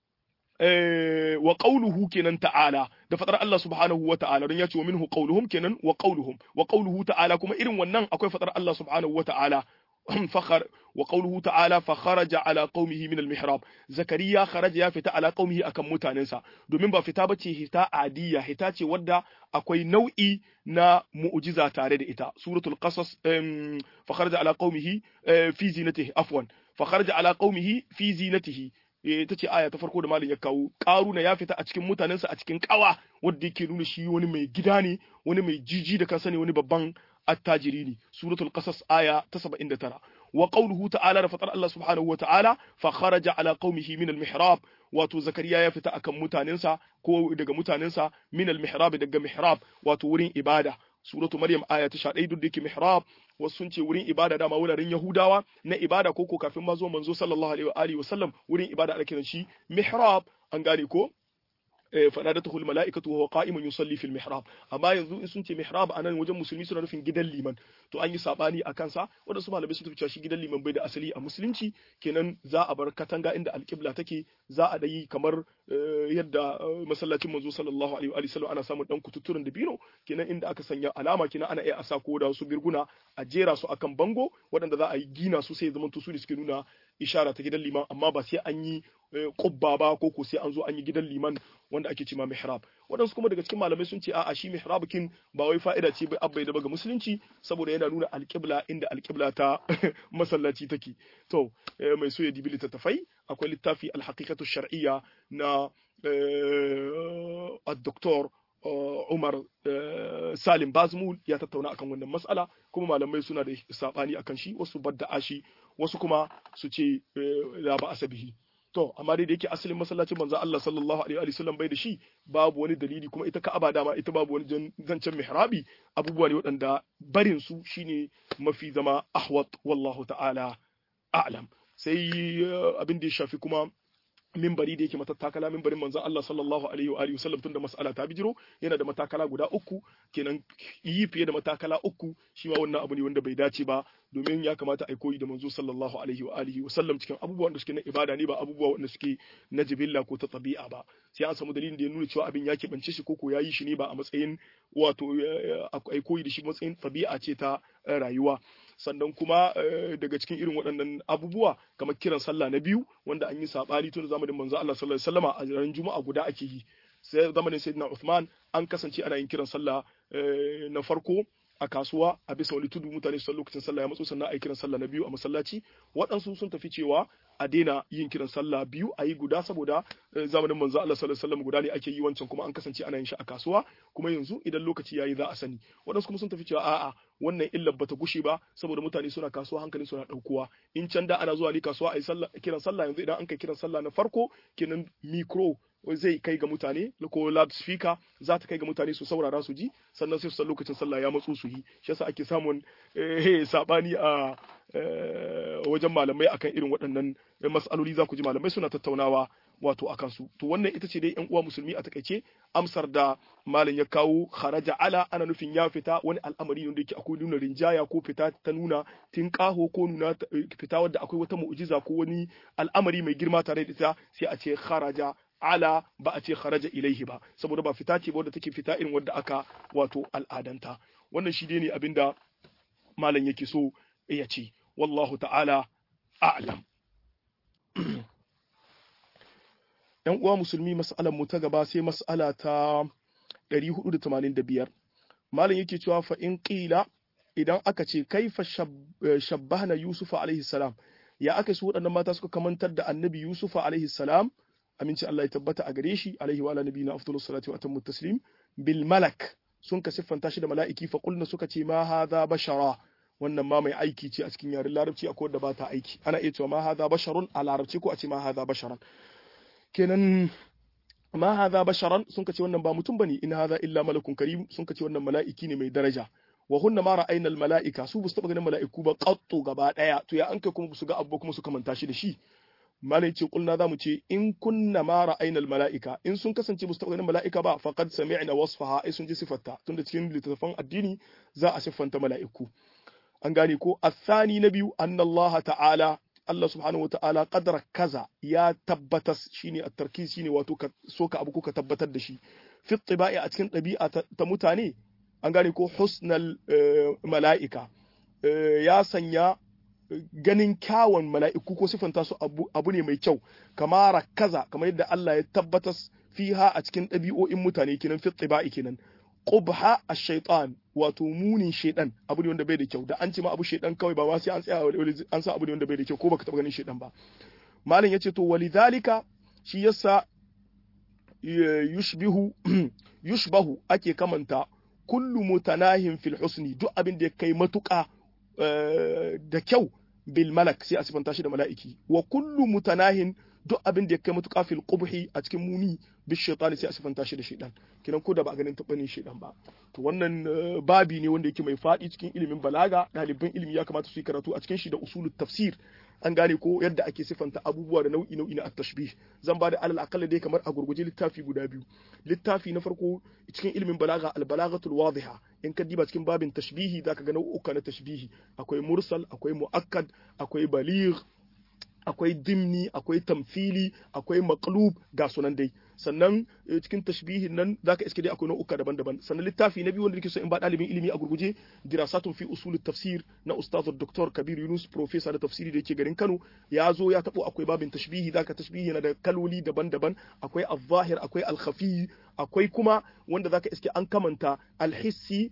wa qawluhu kenan ta'ala da fadar Allah subhanahu wa ta'ala don ya ce wa minhu qawluhum kenan wa qawluhum wa qawluhu ta'ala kuma irin wannan akwai fadar Allah subhanahu wa ta'ala فخر وقوله تعالى فخرج على قومه من المحراب زكريا خرج ya fita ala qaumihi akan mutanensa domin ba fita bace hita adiya hita ce wadda akwai nau'i na mu'jiza tare da ita suratul qasas fa kharaja ala qaumihi fi zinatihi afwan fa kharaja ala qaumihi fi zinatihi ita ce aya ta farko da malin ya kawo karuna ya fita a cikin mutanensa a cikin kawa wanda yake nuna shi wani mai gida ne wani mai jiji da kansa ne wani babban attajiri ne suratul qasas aya ta 79 wa qawluhu ta'ala da fatar Allah subhanahu wa ta'ala fa kharaja ala qaumihi min al-mihrab wato zakariya ya fita akan mutanensa ko daga mutanensa min al-mihrab daga mihrab wato wurin ibada suratu maryam aya ta 11 duk da yake mihrab wasu sun ce wurin ibada dama wuraren yahudawa na ibada ko ko kafin ma zo manzo sallallahu alaihi wa alihi wasallam wurin ibada ake kiran shi mihrab an gane ko fadadatuhu almalaikatu wa huwa qa'imun yusalli fil mihrab amma yanzu in sun ce mihrab anan wajen musulmi suna nufin gidan liman to an yi sabani a kansa wanda su malamai sun tafi cewa shi gidan liman bai da asali a musulunci kenan za a bar katanga inda alqibla take za a dai kamar yadda masallacin manzo sallallahu alaihi wa sallam ana samun dan kututturen da bino kenan inda aka sanya alama kenan ana iya asa ko da su birguna a jera su akan bango waɗanda za a yi gina su sai zaman su ne suke nuna ishara ta gidan liman amma ba sai an yi kubba ba ko ko sai an zo an yi gidan liman wanda ake cima mihrab waɗansu kuma daga cikin malamai sun ce a'a shi mihrab kin ba wai fa'ida ce bai abbai da ga musulunci saboda yana nuna alƙibla inda alƙibla ta masallaci take to mai so ya dibi littattafai akwai littafi alhaqiqatu shar'iyya na الدكتور Umar Salim Bazmul ya tattauna akan wannan mas'ala kuma malamai suna da sabani akan shi wasu badda shi wasu kuma su ce la ba asabihi to amma dai da yake asalin masallacin manzo Allah sallallahu alaihi wa sallam bai da shi babu wani dalili kuma ita Ka'aba dama ita babu wani zancen mihrabi abubuwa ne waɗanda barin su shine mafi zama ahwat wallahu ta'ala a'lam sai abin da ya shafi kuma mimbari da yake matattakala mimbarin manzon Allah sallallahu alaihi wa alihi wasallam tunda mas'ala ta bijiro yana da matakala guda uku kenan yi fiye da matakala uku shi ma wannan abu ne wanda bai dace ba domin ya kamata a koyi da manzo sallallahu alaihi wa alihi wasallam cikin abubuwan da suke na ibada ne ba abubuwa wanda suke na jibilla ko ta tabi'a ba sai an samu dalilin da ya nuna cewa abin ya keɓance shi ko ko ya yi shi ne ba a matsayin wato a koyi da shi matsayin tabi'a ce ta rayuwa sannan kuma daga cikin irin waɗannan abubuwa kamar kiran sallah na biyu wanda an yi saɓani tun zamanin manzo Allah sallallahu alaihi wasallama a ran juma'a guda ake yi sai zamanin sayyidina Uthman an kasance ana yin kiran sallah na farko a kasuwa a bisa wani tudu mutane su lokacin sallah ya matso sannan a yi kiran sallah na biyu a masallaci waɗansu sun tafi cewa a daina yin kiran sallah biyu a yi guda saboda zamanin manzo Allah sallallahu alaihi wasallam guda ne ake yi wancan kuma an kasance ana yin shi a kasuwa kuma yanzu idan lokaci yayi za a sani waɗansu kuma sun tafi cewa a'a wannan illar bata gushe ba saboda mutane suna kasuwa hankalin suna ɗaukuwa in can da ana zuwa ne kasuwa a yi sallah kiran sallah yanzu idan an kai kiran sallah na farko kenan micro zai kai ga mutane ko loudspeaker za ta kai ga mutane su saurara su ji sannan sai su san lokacin sallah ya matsu su yi shi yasa ake samun sabani a wajen malamai akan irin waɗannan mas'aloli za ku ji malamai suna tattaunawa wato akan su to wannan ita ce dai yan uwa musulmi a takaice amsar da malam ya kawo kharaja ala ana nufin ya fita wani al'amari wanda yake akwai nuna rinjaya ko fita ta nuna tinkaho ko nuna fita wadda akwai wata mu'jiza ko wani al'amari mai girma tare da ita sai a ce kharaja ala ba a ce kharaja ilaihi ba saboda ba fita ce ba wadda take fita irin wadda aka wato al'adanta wannan shi ne abinda malam yake so ya ce wallahu ta'ala a'lam yan uwa musulmi mas'alar mu ta gaba sai mas'ala ta 485 malam yake cewa fa in qila idan aka ce kaifa shabbahna yusufa alaihi salam ya aka su waɗannan mata suka kamantar da annabi yusufa alaihi salam aminci Allah ya tabbata a gare shi alaihi wa ala nabiyina afdalus salati wa atammu taslim bil malak sun ka siffanta shi da mala'iki fa qulna suka ce ma hadha bashara wannan ma mai aiki ce a cikin yaren larabci akwai wadda ba ta aiki ana iya cewa ma hadha basharun a larabci ko a ce ma hadha basharan kenan ma hadha basharan sun ka ce wannan ba mutum bane in hadha illa malakun karim sun ka ce wannan mala'iki ne mai daraja wa hunna ma ra'ayna al mala'ika su bu su taba ganin mala'iku ba qattu gaba daya to ya an kai kuma su ga abu kuma su kamanta shi da shi malai ce kulna zamu ce in kunna ma ra'ayna al mala'ika in sun kasance musu ganin mala'ika ba faqad sami'na wasfaha ai sun ji sifarta tunda cikin littattafan addini za a siffanta mala'iku an gane ko athani na biyu anna Allah ta'ala Allah subhanahu wa ta'ala qadara kaza ya tabbatas shine at-tarkiz shine wato ka soka abu ko ka tabbatar da shi fi tibai a cikin ɗabi'a ta mutane an gane ko husnal mala'ika ya sanya ganin kyawun mala'iku ko siffanta su abu ne mai kyau kama kaza kamar yadda Allah ya tabbatas fiha a cikin ɗabi'o'in mutane kenan fi tsiba'i kenan qubha ash-shaytan wato munin shaydan abu ne wanda bai da kyau da an ce ma abu shaydan kawai ba ma sai an tsaya an sa abu ne wanda bai da kyau ko baka taba ganin shaydan ba malam yace to walidhalika shi yasa yushbihu yushbahu ake kamanta kullu mutanahin fil husni duk abin da ya kai matuƙa da kyau bil malak sai a sifanta shi da mala'iki wa kullu mutanahin duk abin da ya kai matuƙa fil qubhi a cikin muni bi shaytani sai a sifanta shi da shaytan kinan ko da ba a ganin tabanin shaytan ba to wannan babi ne wanda yake mai faɗi cikin ilimin balaga ɗaliban ilimi ya kamata su yi karatu a cikin shi da usulul tafsir an gane ko yadda ake sifanta abubuwa da nau'i nau'i na at-tashbih zan ba da alal aqalla dai kamar a gurguje littafi guda biyu littafi na farko cikin ilimin balaga al-balaghatul wadiha in ka diba cikin babin tashbihi zaka ga nau'uka na tashbihi akwai mursal akwai muakkad akwai baligh akwai dimni akwai tamfili akwai maqlub ga sunan dai sannan cikin tashbihin nan zaka iske dai akwai nau'uka daban-daban sannan littafi na biyu wanda nake so in ba dalibin ilimi a gurguje dirasatun fi usul tafsir na ustaz dr kabir yunus professor da tafsiri da yake garin kano ya zo ya tabo akwai babin tashbihi zaka tashbihi na da kaloli daban-daban akwai al-zahir akwai al-khafi akwai kuma wanda zaka iske an kamanta al-hissi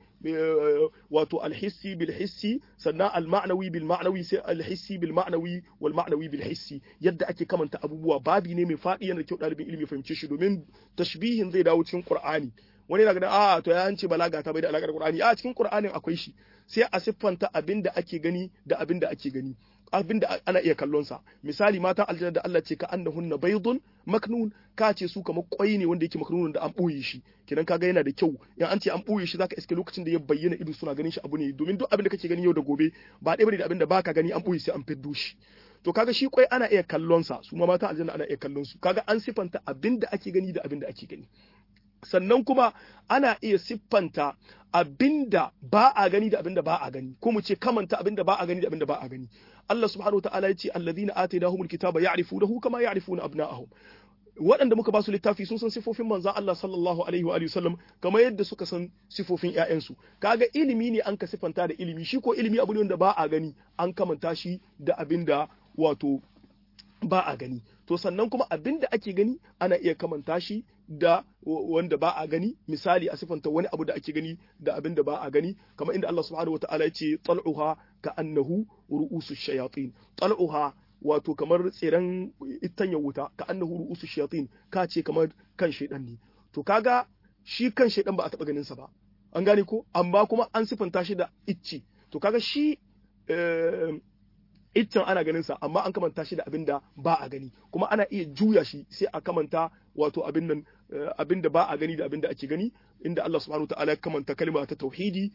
wato al-hissi bil hissi sannan al-ma'nawi bil ma'nawi sai al-hissi bil ma'nawi wal ma'nawi bil hissi yadda ake kamanta abubuwa babi ne mai fadi yana da kyau dalibin ilimi fahimce shi domin tashbihin zai dawo cikin Qur'ani wani na ganin a to ya ce balaga ta bai da alaka da Qur'ani a cikin Qur'anin akwai shi sai a siffanta abin da ake gani da abin da ake gani abin da ana iya kallon sa misali matan aljanna da Allah ce ka annahunna baydun maknun ka ce su kamar kwai ne wanda yake maknun da an boye shi kidan kaga yana da kyau in an ce an boye shi zaka iske lokacin da ya bayyana ido suna ganin shi abu ne domin duk abin da kake gani yau da gobe ba ɗaya bane da abin da baka gani an boye sai an fiddo shi to kaga shi kwai ana iya kallon sa su ma matan aljanna ana iya kallon su kaga an siffanta abin da ake gani da abin da ake gani sannan kuma ana iya siffanta abinda ba a gani da abinda ba a gani ko mu ce kamanta abinda ba a gani da abinda ba a gani Allah subhanahu wa ta'ala ya ce alladhina atainahumul kitaba ya'rifunahu kama ya'rifuna abna'ahum waɗanda muka ba su littafi sun san sifofin manzon Allah sallallahu alaihi wa sallam kamar yadda suka san sifofin ƴaƴansu kaga ilimi ne an ka siffanta da ilimi shi ko ilimi abu ne wanda ba a gani an kamanta shi da abinda wato ba a gani to sannan kuma abin da ake gani ana iya kamanta shi da wanda ba a gani misali a sifanta wani abu da ake gani da abin da ba a gani kamar inda Allah subhanahu wataala ya ce tal'uha ka annahu ru'usu shayatin tal'uha wato kamar tsiran itanya wuta ka annahu ru'usu shayatin ka ce kamar kan shaidan ne to kaga shi kan shaidan ba a taba ganin sa ba an gane ko amma kuma an sifanta shi da icci to kaga shi iccen ana ganin sa amma an kamanta shi da abin da ba a gani kuma ana iya juya shi sai a kamanta wato abin nan abin da ba a gani da abin da ake gani inda Allah subhanahu wataala ya kamanta kalma ta tauhidi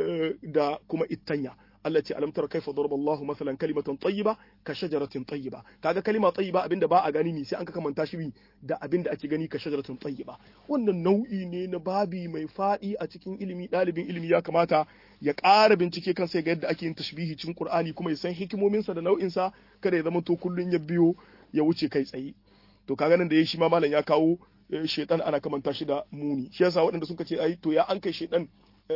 da kuma ittanya Allah ce alam tara kaifa daraba Allah masalan kalimatan tayyiba ka shajaratin tayyiba kaga kalima tayyiba abinda ba a gani ne sai an ka kamanta shi da abinda ake gani ka shajaratin tayyiba wannan nau'i ne na babi mai fadi a cikin ilimi dalibin ilimi ya kamata ya ƙara bincike kan sai ga yadda ake yin tashbihi cikin Qur'ani kuma ya san hikimominsa da nau'insa kada ya zama to kullun ya biyo ya wuce kai tsaye to kaga nan da yayi shi ma malam ya kawo shedan ana kamanta shi da muni shi yasa waɗanda suka ce ai to ya an kai shedan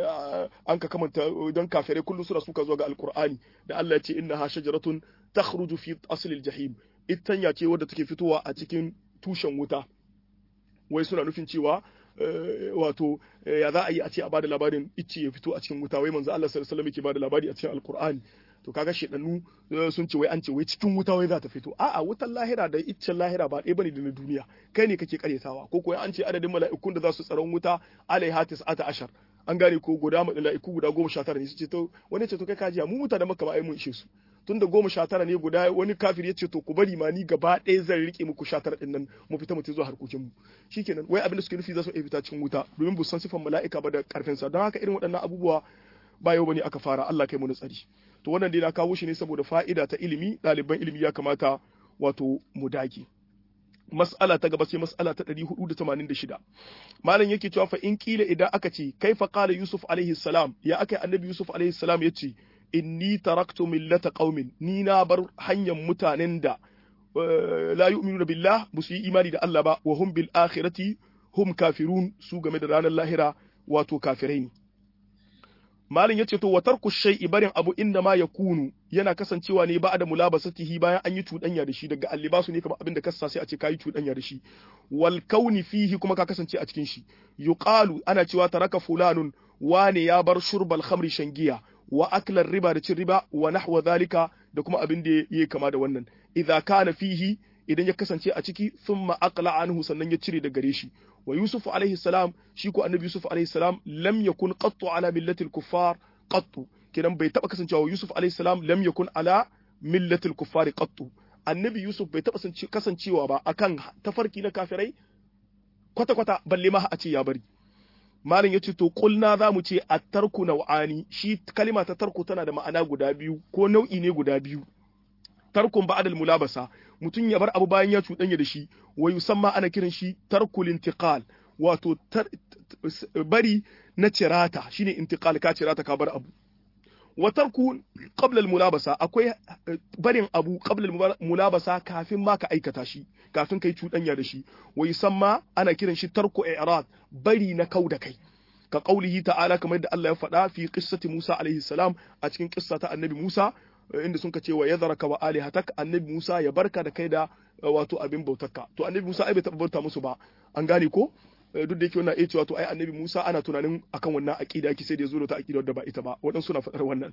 an ka kamanta don kafirai kullum suna suka zuwa ga alkur'ani da Allah ya ce innaha shajaratun takhruju fi aslil jahim itanya ce wadda take fitowa a cikin tushen wuta wai suna nufin cewa wato ya za a yi a ce a bada labarin icce ya fito a cikin wuta wai manzo Allah sallallahu alaihi wasallam yake bada labari a cikin alkur'ani to kaga shedannu sun ce wai an ce wai cikin wuta wai za ta fito a'a wutan lahira da iccen lahira ba ɗaya bane da na duniya kai ne kake karyatawa ko ko an ce adadin mala'ikun da za su tsaron wuta alaiha tis'ata ashar an gane ko guda mala'iku guda goma sha tara ne su ce to wani ce to kai kajiya mu mutane maka ba ai mun ishe su tunda goma sha tara ne guda wani kafir ya ce to ku bari ma ni gaba ɗaya zan rike muku sha tara ɗin nan mu fita mu zuwa harkokin mu shikenan wai abin da suke nufi za su iya fita cikin wuta domin bu san sifan mala'ika ba da karfin sa don haka irin waɗannan abubuwa ba yau bane aka fara Allah kai mu tsari to wannan dai na kawo shi ne saboda fa'ida ta ilimi ɗaliban ilimi ya kamata wato mu dage mas'ala ta gaba sai mas'ala ta 486 malam yake cewa fa in kila idan aka ce kaifa qala yusuf alaihi salam ya aka annabi yusuf alaihi salam yace inni taraktu millata qaumin ni na bar hanyar mutanen da la yu'minuna billah ba su yi imani da Allah ba wa hum bil akhirati hum kafirun su game da ranar lahira wato kafirai ne malin yace to wa tarku shay'i barin abu inda ma yakunu yana kasancewa ne ba da mulabasatihi bayan an yi cuɗanya da shi daga allibasu ne kamar abin da kasa sai a ce kayi cuɗanya da shi wal kauni fihi kuma ka kasance a cikin shi yuqalu ana cewa taraka fulanun wane ya bar shurbal khamri shangiya wa aklar riba da cin riba wa nahwa zalika da kuma abin da yake kama da wannan idza kana fihi idan ya kasance a ciki thumma aqla anhu sannan ya cire da gare shi wa yusuf alaihi salam shi ko annabi yusuf alaihi salam lam yakun qattu ala millati al-kuffar qattu kidan bai taba kasancewa yusuf alaihi salam lam yakun ala millati al-kuffar qattu annabi yusuf bai taba kasancewa ba akan tafarki na kafirai kwata kwata balle ma a ce ya bari malam yace to kulna za mu ce at-tarku naw'ani shi kalima ta tarku tana da ma'ana guda biyu ko nau'i ne guda biyu tarkun ba'dal mulabasa mutum ya bar abu bayan ya cuɗanya da shi wa yusamma ana kiran shi tarkul intiqal wato bari na cirata shine intiqal ka cirata ka bar abu wa tarku qabla mulabasa akwai barin abu qabla mulabasa kafin ma ka aikata shi kafin kai cuɗanya da shi wa yusamma ana kiran shi tarku i'rad bari na kau da kai ka qaulihi ta'ala kamar da Allah ya faɗa fi qissati Musa alaihi salam a cikin qissa ta annabi Musa inda sun ce wa yadharaka wa alihatak annabi Musa ya barka da kai da wato abin bautarka to annabi Musa ai bai taɓa bauta musu ba an gane ko duk da yake wannan iya cewa to ai annabi Musa ana tunanin akan wannan aqida yake sai da yazo da ta aqida wadda ba ita ba waɗansu suna faɗar wannan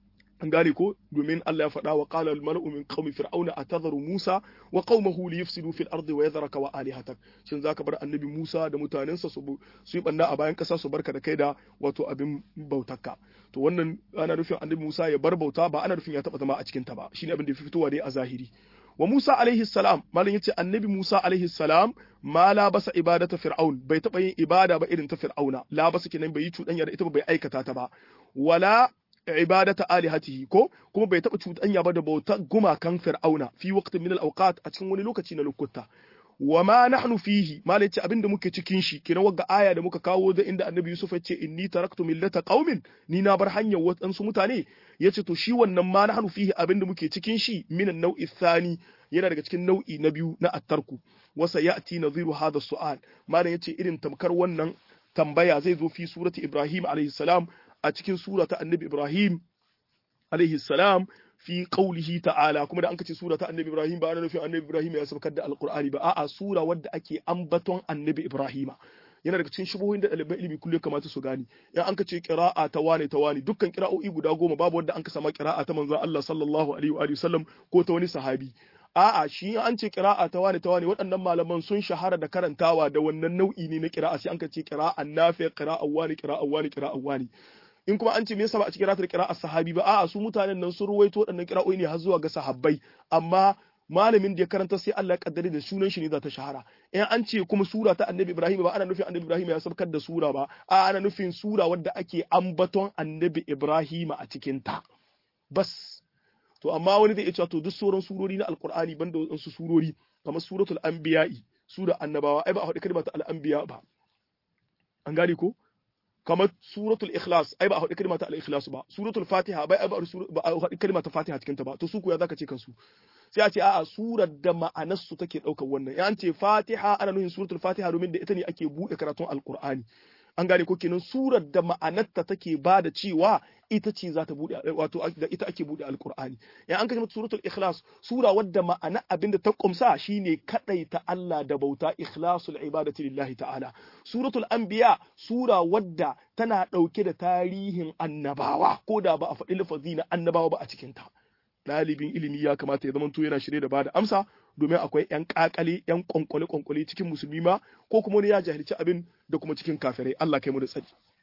an gane ko domin Allah ya faɗa wa qala al mala'u min qaumi fir'auna atadharu Musa wa qaumahu li yufsidu fil ardi wa yadhraka wa alihatak shin zaka bar annabi Musa da mutanensa su su yi banna a bayan ƙasa su barka da kai da wato abin bautarka to wannan ana nufin annabi Musa ya bar bauta ba ana nufin ya taɓa zama a cikin ta ba shine abin da ya fitowa dai a zahiri wa Musa alaihi salam malam yace annabi Musa alaihi salam ma la basa ibadata fir'aun bai taba yin ibada ba irin ta fir'auna la basa kenan bai yi cuɗanya da ita ba bai aikata ta ba wala ibadata alihatihi ko kuma bai taba cuɗanya ba da bauta gumakan fir'auna fi waqtin min al-awqat a cikin wani lokaci na lokuta wa ma nahnu fihi malam yace abinda muke cikin shi kenan wagga aya da muka kawo da inda annabi Yusuf ya ce inni taraktu millata qaumin ni na bar hanyar waɗansu mutane yace to shi wannan ma nahnu fihi abinda muke cikin shi minan nau'i thani yana daga cikin nau'i na biyu na attarku wasa ya'ti nadhiru hadha su'al malam yace irin tamkar wannan tambaya zai zo fi surati Ibrahim alayhi salam a cikin surata annabi Ibrahim alayhi salam fi qawlihi ta'ala kuma da an kace sura ta annabi Ibrahim ba ana nufin annabi Ibrahim ya saukar da alqur'ani ba a'a sura wadda ake ambaton annabi Ibrahim yana daga cikin shubuhoyin da ɗaliban ilimi kullum kamata su gani in an kace qira'a ta wane ta wane dukkan qira'o'i guda goma babu wanda an ka sama qira'a ta manzon Allah sallallahu alaihi wa sallam ko ta wani sahabi a'a shi an ce qira'a ta wane ta wane waɗannan malaman sun shahara da karantawa da wannan nau'i ne na qira'a sai an kace qira'an nafi qira'an wani qira'an wani qira'an wani in kuma an ce me yasa ba a cikin ratar qira'a sahabi ba a'a su mutanen nan sun ruwaito waɗannan qira'o'i ne har zuwa ga sahabbai amma malamin da ya karanta sai Allah ya kaddare da sunan shi ne za ta shahara in an ce kuma sura ta annabi Ibrahim ba ana nufin annabi Ibrahim ya sabkar da sura ba a ana nufin sura wadda ake ambaton annabi Ibrahim a cikin ta bas to amma wani zai iya cewa to duk sauran surori na alqur'ani banda wasu surori kamar suratul anbiya'i sura annabawa ai ba a faɗi kalmar ta al-anbiya ba an gane ko kamar suratul ikhlas ai ba a faɗi kalmar ta al-ikhlas ba suratul fatiha bai ba a faɗi kalmar ta fatiha cikin ta ba to su ku ya zaka ce kansu sai a ce a'a surar da ma'anar su take ɗaukar wannan in an ce fatiha ana nufin suratul fatiha domin da ita ne ake buɗe karatun alqur'ani an gane ko kenan surar da ma'anarta take ba da cewa ita ce za ta buɗe wato da ita ake buɗe alqur'ani in an kace suratul ikhlas sura wadda ma'ana abin da ta kumsa shine kadaita Allah da bauta ikhlasul ibadati lillahi ta'ala suratul anbiya sura wadda tana ɗauke da tarihin annabawa ko da ba a faɗi lafazi na annabawa ba a cikin ta ɗalibin ilimi ya kamata ya zamanto yana shirye da bada amsa domin akwai ƴan ƙaƙale ƴan ƙwanƙwale ƙwanƙwale cikin musulmi ma ko kuma wani ya jahilci abin da kuma cikin kafirai Allah kai mu da tsari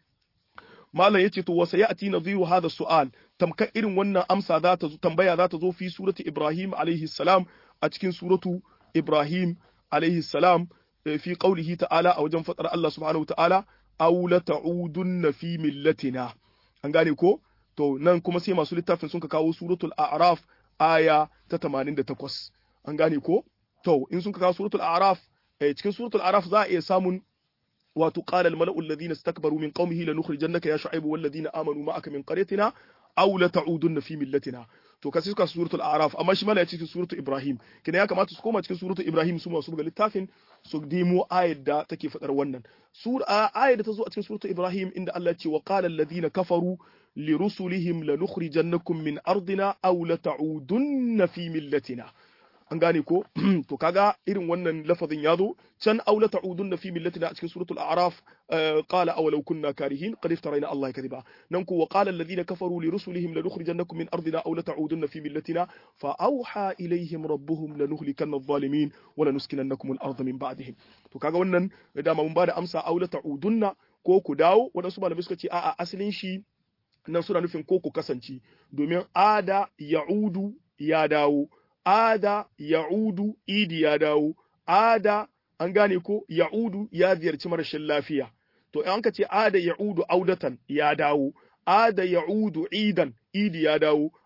malam yace to wasa ya'ti nadhiru hadha su'al tamkar irin wannan amsa za ta zo tambaya za ta zo fi surati Ibrahim alaihi salam a cikin suratu Ibrahim alaihi salam fi qaulihi ta'ala a wajen fadar Allah subhanahu wa ta'ala aw la ta'udunna fi millatina an gane ko to nan kuma sai masu littafin sun ka kawo suratul a'raf aya ta 88 an gane ko to in sun ka kawo suratul a'raf eh, cikin suratul a'raf za a iya samun wato qala al mala'u alladhina istakbaru min qaumihi lanukhrijannaka ya shu'aibu wal ladina amanu ma'aka min qaryatina aw la ta'udunna fi millatina to kasi suka suratul a'raf amma shi mala ya cikin suratul ibrahim kina ya kamata su koma cikin suratul ibrahim su masu buga littafin su demo ayar da take fadar wannan sura ayar da ta zo a cikin suratul ibrahim inda Allah ya ce wa qala alladhina kafaru lirusulihim lanukhrijannakum min ardina aw la ta'udunna fi millatina an gane ko to kaga irin wannan lafazin ya zo can aw la ta'udunna fi millatina a cikin suratul a'raf qala aw law kunna karihin qad iftarayna Allah kadiba nan ko wa qala alladhina kafaru li rusulihim lanukhrijannakum min ardina aw la ta'udunna fi millatina fa awha ilayhim rabbuhum lanuhlikanna adh-dhalimin wa lanuskinannakum al-ardha min ba'dihim to kaga wannan dama mun bada amsa aw la ta'udunna ko ku dawo wadansu malamai suka ce a'a asalin shi nan suna nufin ko ku kasance domin ada ya'udu ya dawo ada ya'udu idi ya dawo ada an gane ko ya'udu ya ziyarci marashin lafiya to in ka ce ada ya'udu audatan ya dawo ada ya'udu idan idi ya dawo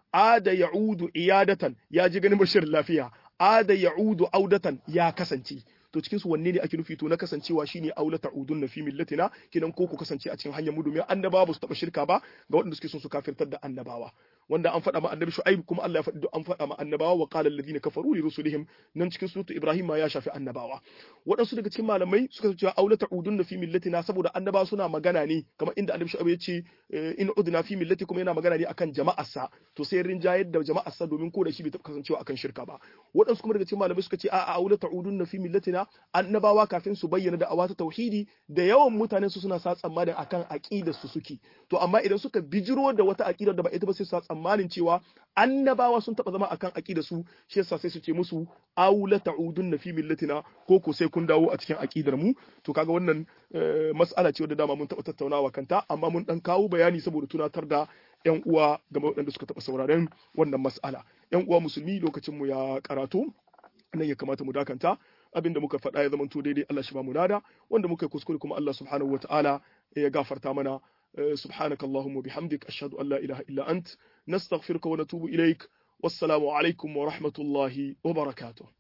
ada ya'udu iyadatan ya ji ganin bashir lafiya ada ya'udu audatan ya kasance to cikin su wanne ne ake nufi to na kasancewa shine aula ta'udun na fi millatina kinan ko ku kasance a cikin hanyar mu domin annabawa ba su taba shirka ba ga waɗanda suke son su kafirtar da annabawa wanda an faɗa ma annabi shu'aib kuma Allah ya faɗi an faɗa ma annabawa wa qala alladhina kafaru li rusulihim nan cikin suratu ibrahim ma ya shafi annabawa waɗansu daga cikin malamai suka ce aula ta'udun na fi millatina saboda annabawa suna magana ne kamar inda annabi shu'aib ya ce in udna fi millati kuma yana magana ne akan jama'arsa to sai rinjayar da jama'arsa domin ko da shi bai taɓa kasancewa akan shirka ba waɗansu kuma daga cikin malamai suka ce a'a aula ta'udun na fi millatina annabawa kafin su bayyana da awata tauhidi da yawan mutanen su suna sa tsammanin akan aqidar su suke to amma idan suka bijiro da wata aqidar da ba ita ba sai su sa tsammanin cewa annabawa sun taba zama akan aqidar su shi yasa sai su ce musu aula ta'udun fi millatina ko ko sai kun dawo a cikin aqidar mu to kaga wannan mas'ala ce wadda dama mun taba tattaunawa kanta amma mun dan kawo bayani saboda tunatar da yan uwa game waɗanda suka taba sauraren wannan mas'ala yan uwa musulmi lokacin mu ya karatu nan ya kamata mu dakanta abin da muka faɗa ya zamanto daidai Allah shi ba mu nada wanda muka yi kuskure kuma Allah subhanahu wataala ya gafarta mana subhanaka allahumma bihamdik ashhadu an la ilaha illa ant nastaghfiruka wa natubu ilaik wassalamu alaikum wa rahmatullahi wa barakatuh